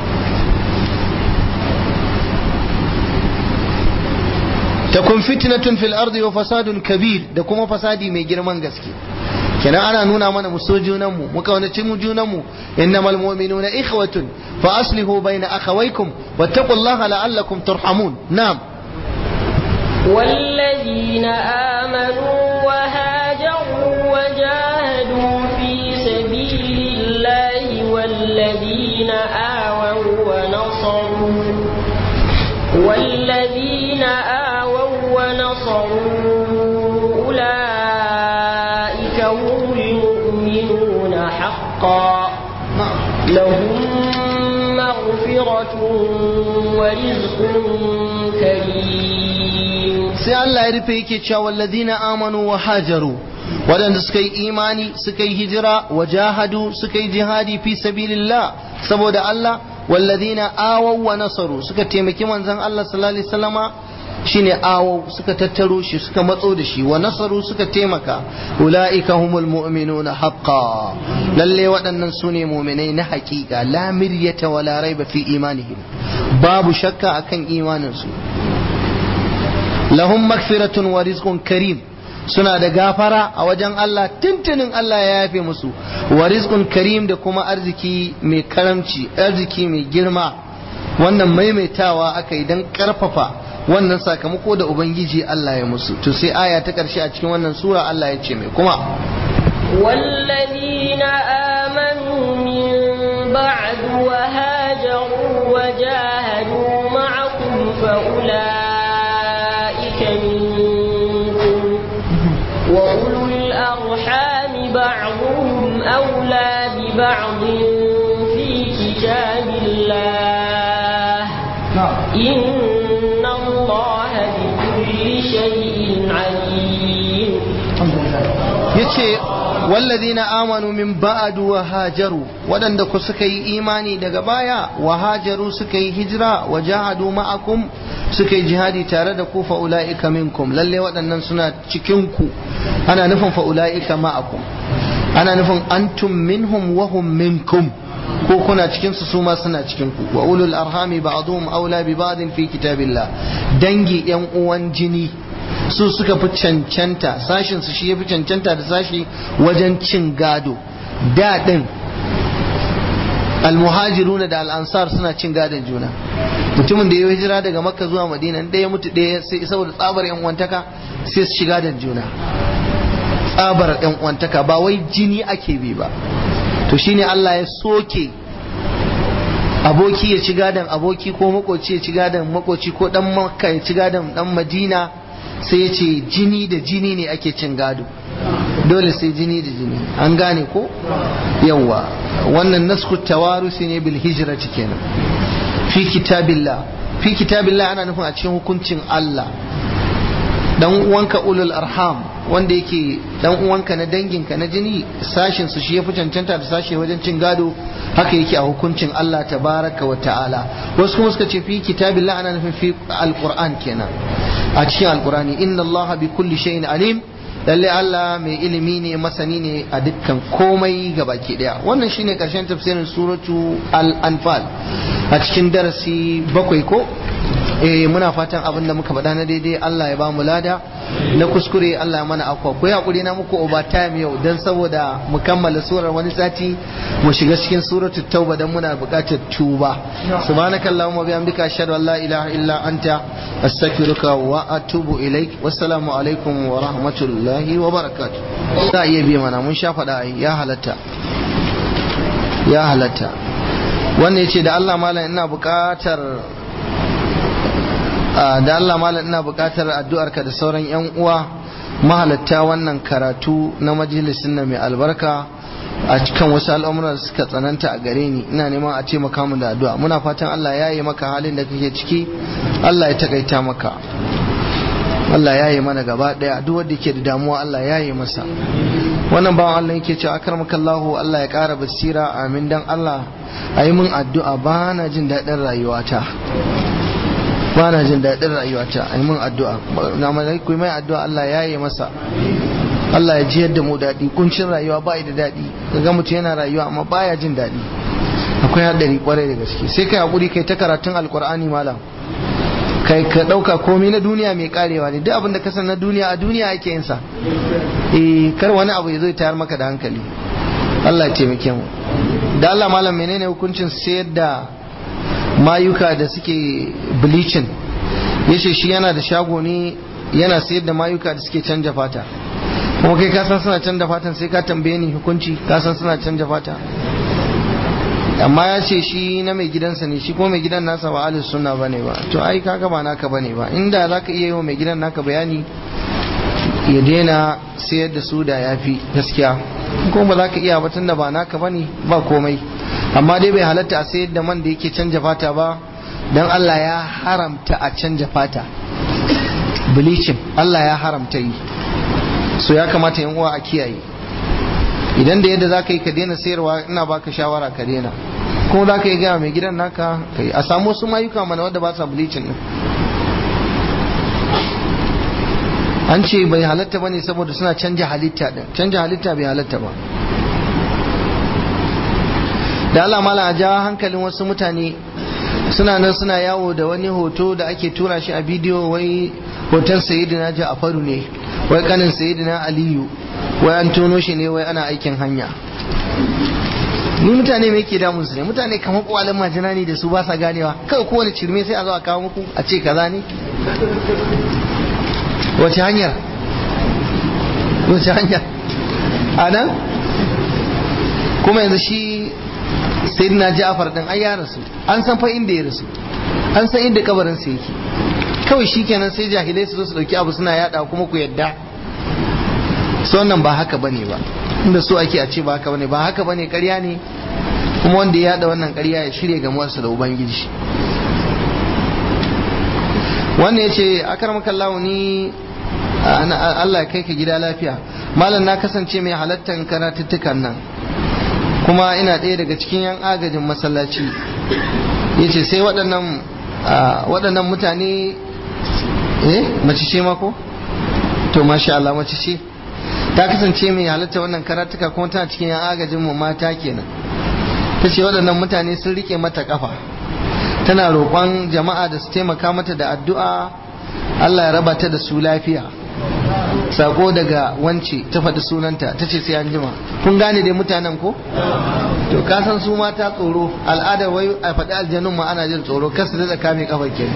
takun fitnatun fil ardi wa fasadun kabir da kuma fasadi mai girman gaske kenan ana nuna mana mu so junan mu mu kaunaci mu junan mu innamal mu'minuna ikhwatun fa aslihu bayna akhawaykum wattaqullaha la'allakum turhamun na'am والذين آمنوا وهاجروا وجاهدوا حقا لهم مغفرة ورزق كريم sai Allah ya rufe yake cewa walladina amanu wa hajaru waɗanda suka yi imani suka yi hijira wa jahadu suka yi jihadi fi sabilillah saboda Allah walladina awaw wa nasaru suka taimaki manzon Allah sallallahu alaihi wasallama shine awaw suka tattaro shi suka matso da shi wa nasaru suka taimaka ulaika humul mu'minuna haqqan lalle waɗannan sune mu'minai na haƙiƙa la miryata wala raiba fi imanihim babu shakka akan imanin su lahum magfiratun wa rizqun karim suna da gafara a wajen Allah tuntunin Allah ya yafe musu wa rizqun karim da kuma arziki mai karamci arziki mai girma wannan maimaitawa aka yi don karfafa wannan sakamako da ubangiji Allah ya musu to sai aya ta karshe a cikin wannan sura Allah ya ce mai kuma والذين آمنوا من بعد وهاجروا وجاهدوا معكم فأولئك منكم وأولو الأرحام بعضهم أولى ببعض في كتاب الله إن الله بكل شيء عليم yace wallazina amanu min ba'du wa hajaru waɗanda ku suka yi imani daga baya wa hajaru suka yi hijira wa jahadu ma'akum suka yi jihadi tare da ku fa ulaika minkum lalle waɗannan suna cikin ku ana nufin fa ulaika ma'akum ana nufin antum minhum wa hum minkum ko kuna cikin su su ma suna cikin ku wa ulul arhami ba'dhum aula bi ba'din fi kitabillah dangi yan uwan jini su suka fi cancanta sashin su shi ya fi cancanta da sashi wajen cin gado daɗin almuhajiruna da al'ansar suna cin gadon juna mutumin da ya hijira daga makka zuwa madina ɗaya mutu ɗaya sai saboda tsabar yan uwantaka sai su shiga da juna tsabar yan uwantaka ba wai jini ake bi ba to shine Allah ya soke aboki ya ci gadon aboki ko makoci ya ci gadon makoci ko dan makka ya ci gadon dan madina sai ya ce jini da jini ne ake cin gado dole sai jini da jini an gane ko yawa wannan nasku tawarusi ne bil hijrati kenan fi kitabillah fi kitabillah ana nufin a cikin hukuncin Allah dan uwanka ulul arham wanda yake dan uwanka na danginka na jini sashin su shi ya fi cancanta da sashe wajen cin gado haka yake a hukuncin Allah tabaraka wa ta'ala wasu kuma suka ce fi kitabillah ana nufin fi alquran kenan a cikin alqurani inna allaha bi kulli shay'in alim lalle Allah mai ilimi ne masani ne a dukkan komai baki daya wannan shine karshen tafsirin suratu al-anfal a cikin darasi bakwai ko eh muna fatan abin da muka faɗa na daidai Allah ya ba mu lada na kuskure Allah ya mana akwa ku hakuri na muku over time yau dan saboda mu kammala surar wani sati mu shiga cikin suratul tauba dan muna buƙatar tuba subhanakallahumma bihamdika ashhadu an la ilaha illa anta astaghfiruka wa atubu ilaik wassalamu alaikum wa rahmatullahi wa barakatuh za iya biya mana mun sha faɗa ai ya halatta ya halatta wannan yace da Allah malam ina buƙatar da Allah malam ina buƙatar addu'arka da sauran 'yan uwa mahalatta wannan karatu na majalisin na mai albarka a cikin wasu al'amuran da suka tsananta a gare ni ina neman a ce maka da addu'a muna fatan Allah ya yi maka halin da kake ciki Allah ya takaita maka Allah ya yi mana gaba daya duk wanda ke da damuwa Allah ya yi masa wannan bawan Allah yake cewa akarmakallahu Allah ya ƙara basira amin dan Allah a yi min addu'a ba na jin daɗin rayuwata ba na jin daɗin rayuwata a yi min addu'a na malaiku mai addu'a Allah ya yi masa Allah ya ji yadda mu daɗi kuncin rayuwa ba da daɗi ga mutum yana rayuwa amma baya jin daɗi akwai haɗari kwarai da gaske sai kai haƙuri kai ta karatun alƙur'ani malam kai ka ɗauka komai na duniya mai karewa ne duk abin da ka san na duniya a duniya ake yin sa eh kar wani abu ya zo tayar maka da hankali Allah ya taimake mu da Allah malam menene hukuncin sayar da mayuka da suke bleaching yace shi yana da shago ne yana sayar da mayuka da suke canja fata kuma kai ka san suna canja fatan sai ka tambaye ni hukunci ka san suna canja fata amma ya ce shi na mai gidansa ne shi kuma mai gidan nasa ba alis sunna bane ba to ai kaga ba naka bane ba inda zaka iya yi wa mai gidan naka bayani ya daina sayar da su da yafi gaskiya kuma ba za ka iya ba tunda ba naka bane ba komai amma dai bai halatta a sayar da man da yake canja fata ba dan Allah ya haramta a canja fata bleaching Allah ya haramta yi so ya kamata yan uwa a kiyaye idan da yadda za ka yi ka daina sayarwa ina baka shawara ka daina kuma za ka yi gaya mai gidan naka kai a samu wasu mayuka mana wadda ba sa bleaching din an ce bai halatta bane saboda suna canja halitta din canja halitta bai halatta ba da Allah mala a ja hankalin wasu mutane suna nan suna yawo da wani hoto da ake tura shi a bidiyo wai hoton sayyidina Ja'faru ne wai kanin sayyidina Aliyu wai an tono shi ne wai ana aikin hanya ni mutane me yake damun su ne mutane kamar kwalin majina ne da su ba sa ganewa kai kowane cirme sai a zo a kawo muku a ce kaza ne wace hanyar wace hanyar a nan kuma yanzu shi sayyidina Ja'far din ai ya rasu an san fa inda ya rasu an san inda kabarin sa yake kawai shikenan sai jahilai su zo su dauki abu suna yada kuma ku yadda so wannan ba haka bane ba inda so ake a ce ba haka bane ba haka bane ƙarya ne kuma wanda ya yada wannan ƙarya ya shirya gamuwarsa da ubangiji wannan ya ce akarmakallahu ni Allah ya kai ka gida lafiya malam na kasance mai halattar karatuttukan nan kuma ina ɗaya daga cikin yan agajin masallaci ya ce sai waɗannan waɗannan mutane eh mace ce mako to masha Allah mace ce ta kasance mai halatta wannan karatuka kuma tana cikin yan agajin mu mata kenan ta ce waɗannan mutane sun rike mata kafa tana roƙon jama'a da su taimaka mata da addu'a Allah ya raba ta da su lafiya sako daga wance ta faɗi sunanta ta ce sai an jima kun gane dai mutanen ko to ka san su mata tsoro al'adar wai a faɗi aljanun ma ana jin tsoro kasu da kame kafar ke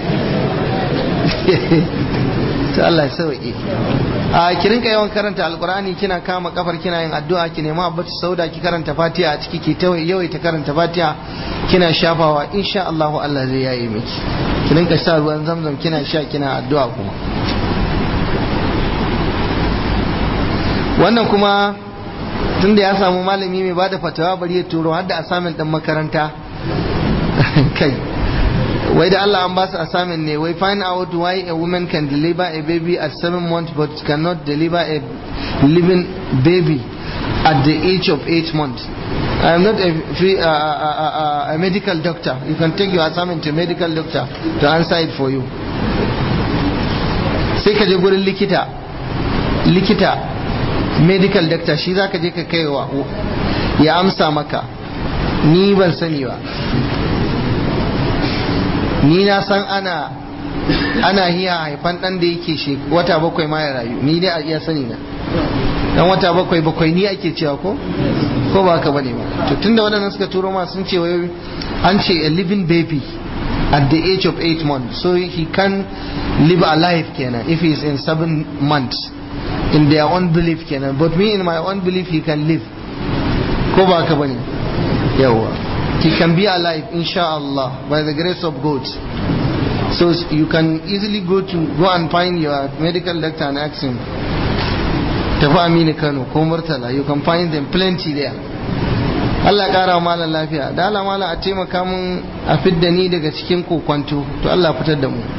to Allah ya sauke a ki rinka yawan karanta alqur'ani kina kama kafar kina yin addu'a ki nema abbatu sauda ki karanta fatiha a ciki ki ta yawaita karanta fatiha kina shafawa insha Allah Allah zai yaye miki ki rinka sha ruwan zamzam kina sha kina addu'a kuma wannan kuma tunda ya samu malami mai bada fatawa bari ya turo har da asamin dan makaranta kai wai da Allah an ba su assignment ne wai find out why a woman can deliver a baby at seven months but cannot deliver a living baby at the age of eight months I am not a, free, uh, uh, uh, a medical doctor. You can take your assignment to a medical doctor to answer it for you. Sai ka je gurin likita, likita medical doctor shi za ka je ka kaiwa ya amsa maka ni ban sani ba ni na san ana ana hiya haifan dan da yake wata bakwai ma ya rayu ni dai a iya sani na dan wata bakwai bakwai ni ake cewa ko ko ba ka bane ba to tunda waɗannan suka turo ma sun ce wai an ce a living baby at the age of 8 months so he can live a life kenan if he is in 7 months in their own belief kenan but me in my own belief he can live ko ba ka bane yawa he can be alive inshallah by the grace of God so you can easily go to go and find your medical doctor and ask him tafi amini kano ko murtala you can find them plenty there Allah kara malam lafiya da Allah malam a taimaka mun a fidda ni daga cikin kokwanto to Allah fitar da mu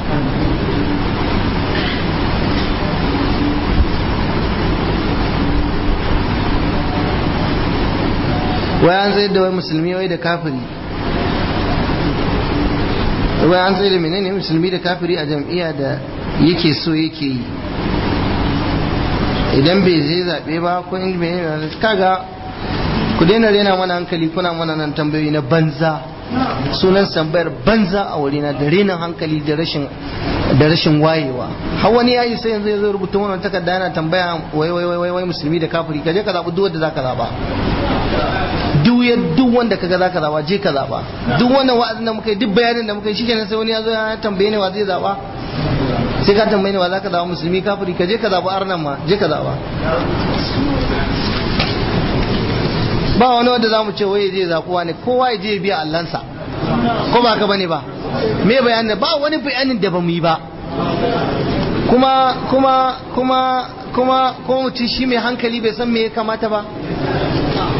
wai an tsaye da wai musulmi wai da kafiri wai an tsaye da menene musulmi da kafiri a jam'iyya da yake so yake yi idan bai zai zaɓe ba ko in bai kaga ku daina rena mana hankali kuna mana nan tambayoyi na banza sunan tambayar banza a wurina da renin hankali da rashin da rashin wayewa har wani yayi sai yanzu ya zo rubuta wannan takarda yana tambaya wai wai wai wai musulmi da kafiri kaje ka zabi duk wanda zaka zaba duk ya duk wanda kaga zaka zaba je ka zaba duk wannan wa'azin da muka yi duk bayanin da muka yi shikenan sai wani ya zo ya tambaye ni wa zai zaba sai ka tambaye ni wa zaka zaba musulmi kafiri ka je ka zaba arnan ma je ka zaba ba wani wanda zamu ce waye zai zabuwa ne kowa ya je ya biya allansa ko ba ka bane ba me bayanin ba wani bayanin da bamu yi ba kuma kuma kuma kuma ko mutum shi mai hankali bai san me ya kamata ba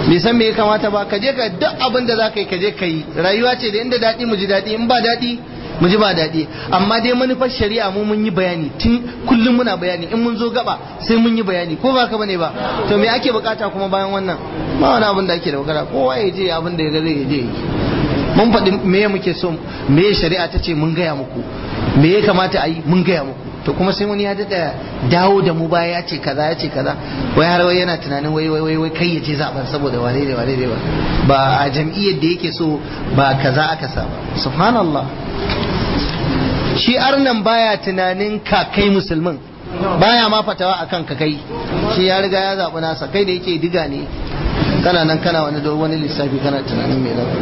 bai san me ya kamata ba ka je ka duk abin da za ka yi ka je ka yi rayuwa ce da inda daɗi mu ji daɗi in ba daɗi mu ji ba daɗi amma dai manufar shari'a mu mun yi bayani tun kullum muna bayani in mun zo gaba sai mun yi bayani ko ba ka bane ba to me ake bukata kuma bayan wannan ba wani abin da ake da bukata kowa ya je abin da ya ga zai je yi mun faɗi me muke so me shari'a ta ce mun gaya muku me ya kamata a yi mun gaya muku to kuma sai wani ya daɗa dawo da mu baya ya ce kaza ya ce kaza wai har wai yana tunanin wai wai wai kai ya je zaben saboda wane ne wane ne ba ba a jam'iyyar da yake so ba kaza aka sa ba subhanallah shi arnan baya tunanin ka kai musulmin baya ma fatawa akan ka kai shi ya riga ya zaɓi nasa kai da yake diga ne kana nan kana wani wani lissafi kana tunanin me za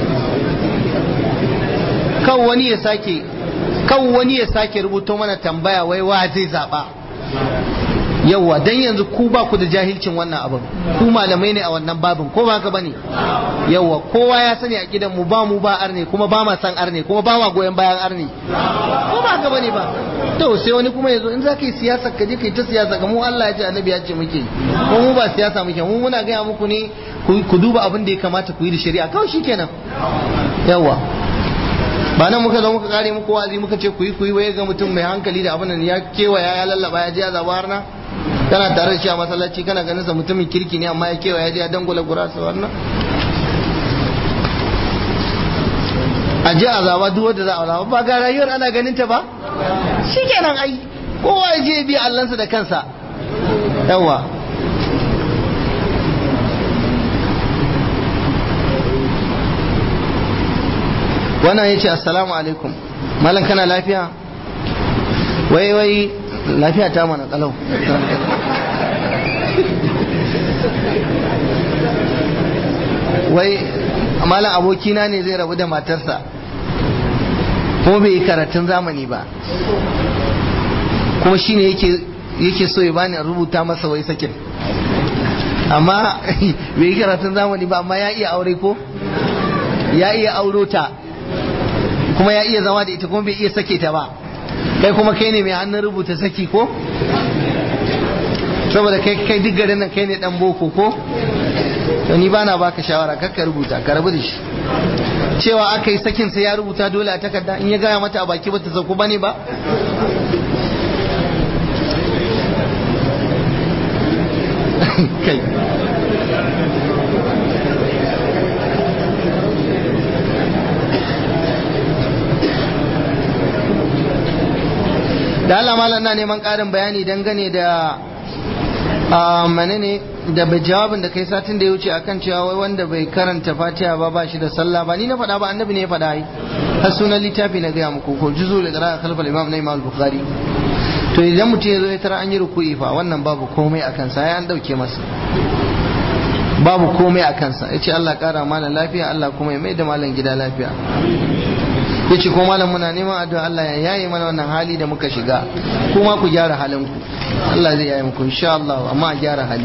kan wani ya sake kan wani ya sake rubuto mana tambaya wai wa zai zaba yawwa dan yanzu ku ba ku da jahilcin wannan abin ku malamai ne a wannan babin ko ba haka bane yawwa kowa ya sani a gidan mu ba mu ba arne kuma ba ma san arne kuma ba ma goyon bayan arne ko ba haka bane ba to sai wani kuma yazo in za ka yi siyasa ka je ka yi ta siyasa ga mu Allah ya ce annabi ya ce muke ko mu ba siyasa muke mu muna gaya muku ne ku duba abin da ya kamata ku yi da shari'a kawai shikenan yawwa ba nan muka zo muka kare muku wazi muka ce ku yi ku yi waye ga mutum mai hankali da abin nan ya kewaya ya lallaba ya je ya zaba harna kana tare da shi a masallaci kana ganin sa mutumin kirki ne amma ya kewaya ya je ya dangula gurasa wannan a je a zaba duk wanda za a zaba ba ga rayuwar ana ganin ta ba shikenan ai kowa ya je bi allansa da kansa yawa wannan ya ce assalamu alaikum malam kana lafiya wai wai lafiya ta mana kalau wai malam abokina ne zai rabu da matarsa kuma bai yi karatun zamani ba kuma shine yake yake so ya bani rubuta masa wai sakin amma bai yi karatun zamani ba amma ya iya aure ko ya iya auro ta kuma ya iya zama da ita kuma bai iya sake ta ba kai kuma kai ne mai hannun rubuta saki ko saboda kai kai duk garin nan kai ne dan boko ko to ni bana baka shawara kar ka rubuta ka rabu da shi cewa aka yi sakin sai ya rubuta dole a takarda in ya gaya mata a baki bata sauko bane ba kai da Allah malam na neman ƙarin bayani dangane da menene da jawabin da kai satin da ya wuce akan cewa wai wanda bai karanta fatiha ba ba shi da sallah ba ni na faɗa ba annabi ne ya faɗa yi har sunan littafi na gaya muku ko juzu da qira'a khalfal imam na imam bukhari to idan mutum ya zo ya tara an yi ruku'i fa wannan babu komai akan sa ya an dauke masa babu komai a kansa ya ce Allah ƙara malam lafiya Allah kuma ya mai da malam gida lafiya ya ce ko malam muna neman addu'a Allah ya yaye mana wannan hali da muka shiga kuma ku gyara halinku Allah zai yaye muku insha Allah amma a gyara hali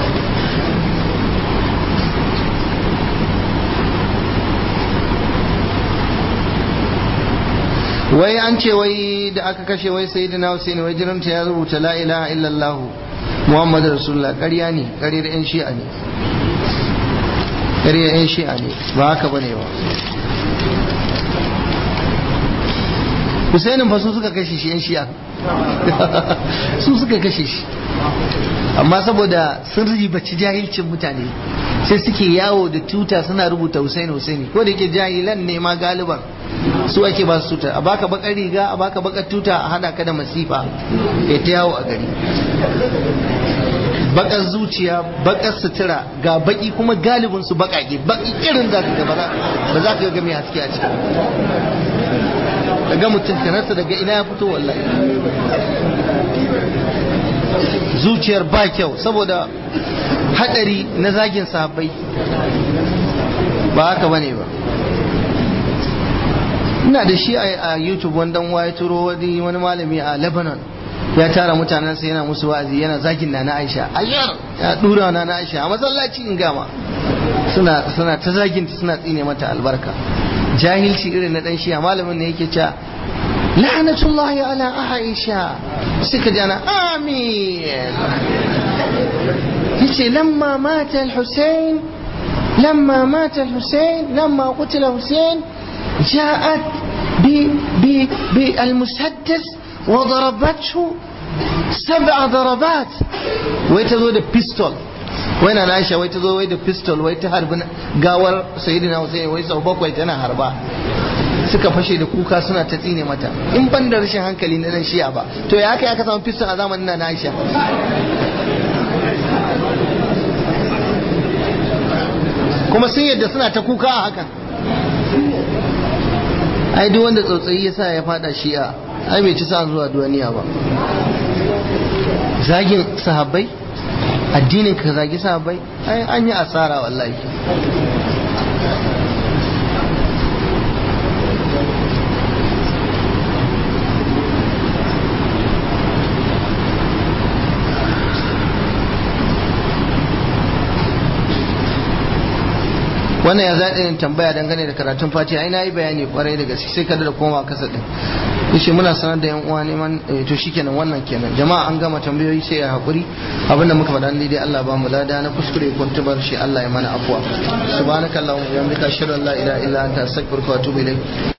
wai an ce wai da aka kashe wai sayyidina Hussein wai jiranta ya rubuta la ilaha illallah Muhammad Rasulullah ƙarya ne ƙaryar 'yan shi'a ne ƙaryar 'yan shi'a ne ba haka bane ba Husainin fa su suka kashe shi 'yan shi'a su suka kashe shi amma saboda sun ribaci jahilcin mutane sai suke yawo da tuta suna rubuta Husaini Husaini ko da yake jahilan ne ma galiban su ake ba su tuta a baka bakar riga a baka bakar tuta a hada ka da masifa ya ta yawo a gari bakar zuciya bakar sutura ga baki kuma galibin su bakake baki irin za ka ba za ka ga mai haske a ciki daga mutum kanarsa daga ina ya fito wallahi zuciyar ba kyau saboda hadari na zagin sahabbai ba haka bane ba ina da shi a youtube wanda ya turo wani malami a lebanon ya tara mutanen sai yana musu wa'azi yana zagin na na aisha ayyar ya dura na na aisha a masallaci in gama suna suna ta zagin suna tsine mata albarka jahilci irin na dan shi malamin ne yake cewa la'natullahi ala aisha suka jana amin yace lamma mata al-husayn لما مات الحسين لما قتل الحسين جاءت بالمسدس وضربته سبع ضربات ويتزود بيستول wai na Aisha wai ta zo wai da pistol wai ta harbi gawar sayyidina Hussein wai sau bakwai tana harba suka fashe da kuka suna ta tsine mata in ban da rashin hankali na nan shi'a ba to ya aka aka samu pistol a zamanin na Aisha kuma sun yadda suna ta kuka a hakan ai duk wanda tsautsayi ya sa ya fada shi'a ai bai ci sa zuwa duniya ba zagin sahabbai addinin ka zagi sahabbai ai an yi asara wallahi wannan ya zaɗi yin tambaya dangane da karatun fati ai na yi bayani kwarai da gaske sai kada da koma kasa ɗin yace muna sanar da yan uwa neman to shikenan wannan kenan jama'a an gama tambayoyi sai ya hakuri abinda muka faɗa ne dai Allah ba mu lada na kuskure ko tubar shi Allah ya mana afwa subhanakallahumma wa bihamdika ashhadu an la ilaha illa anta astaghfiruka wa atubu ilayk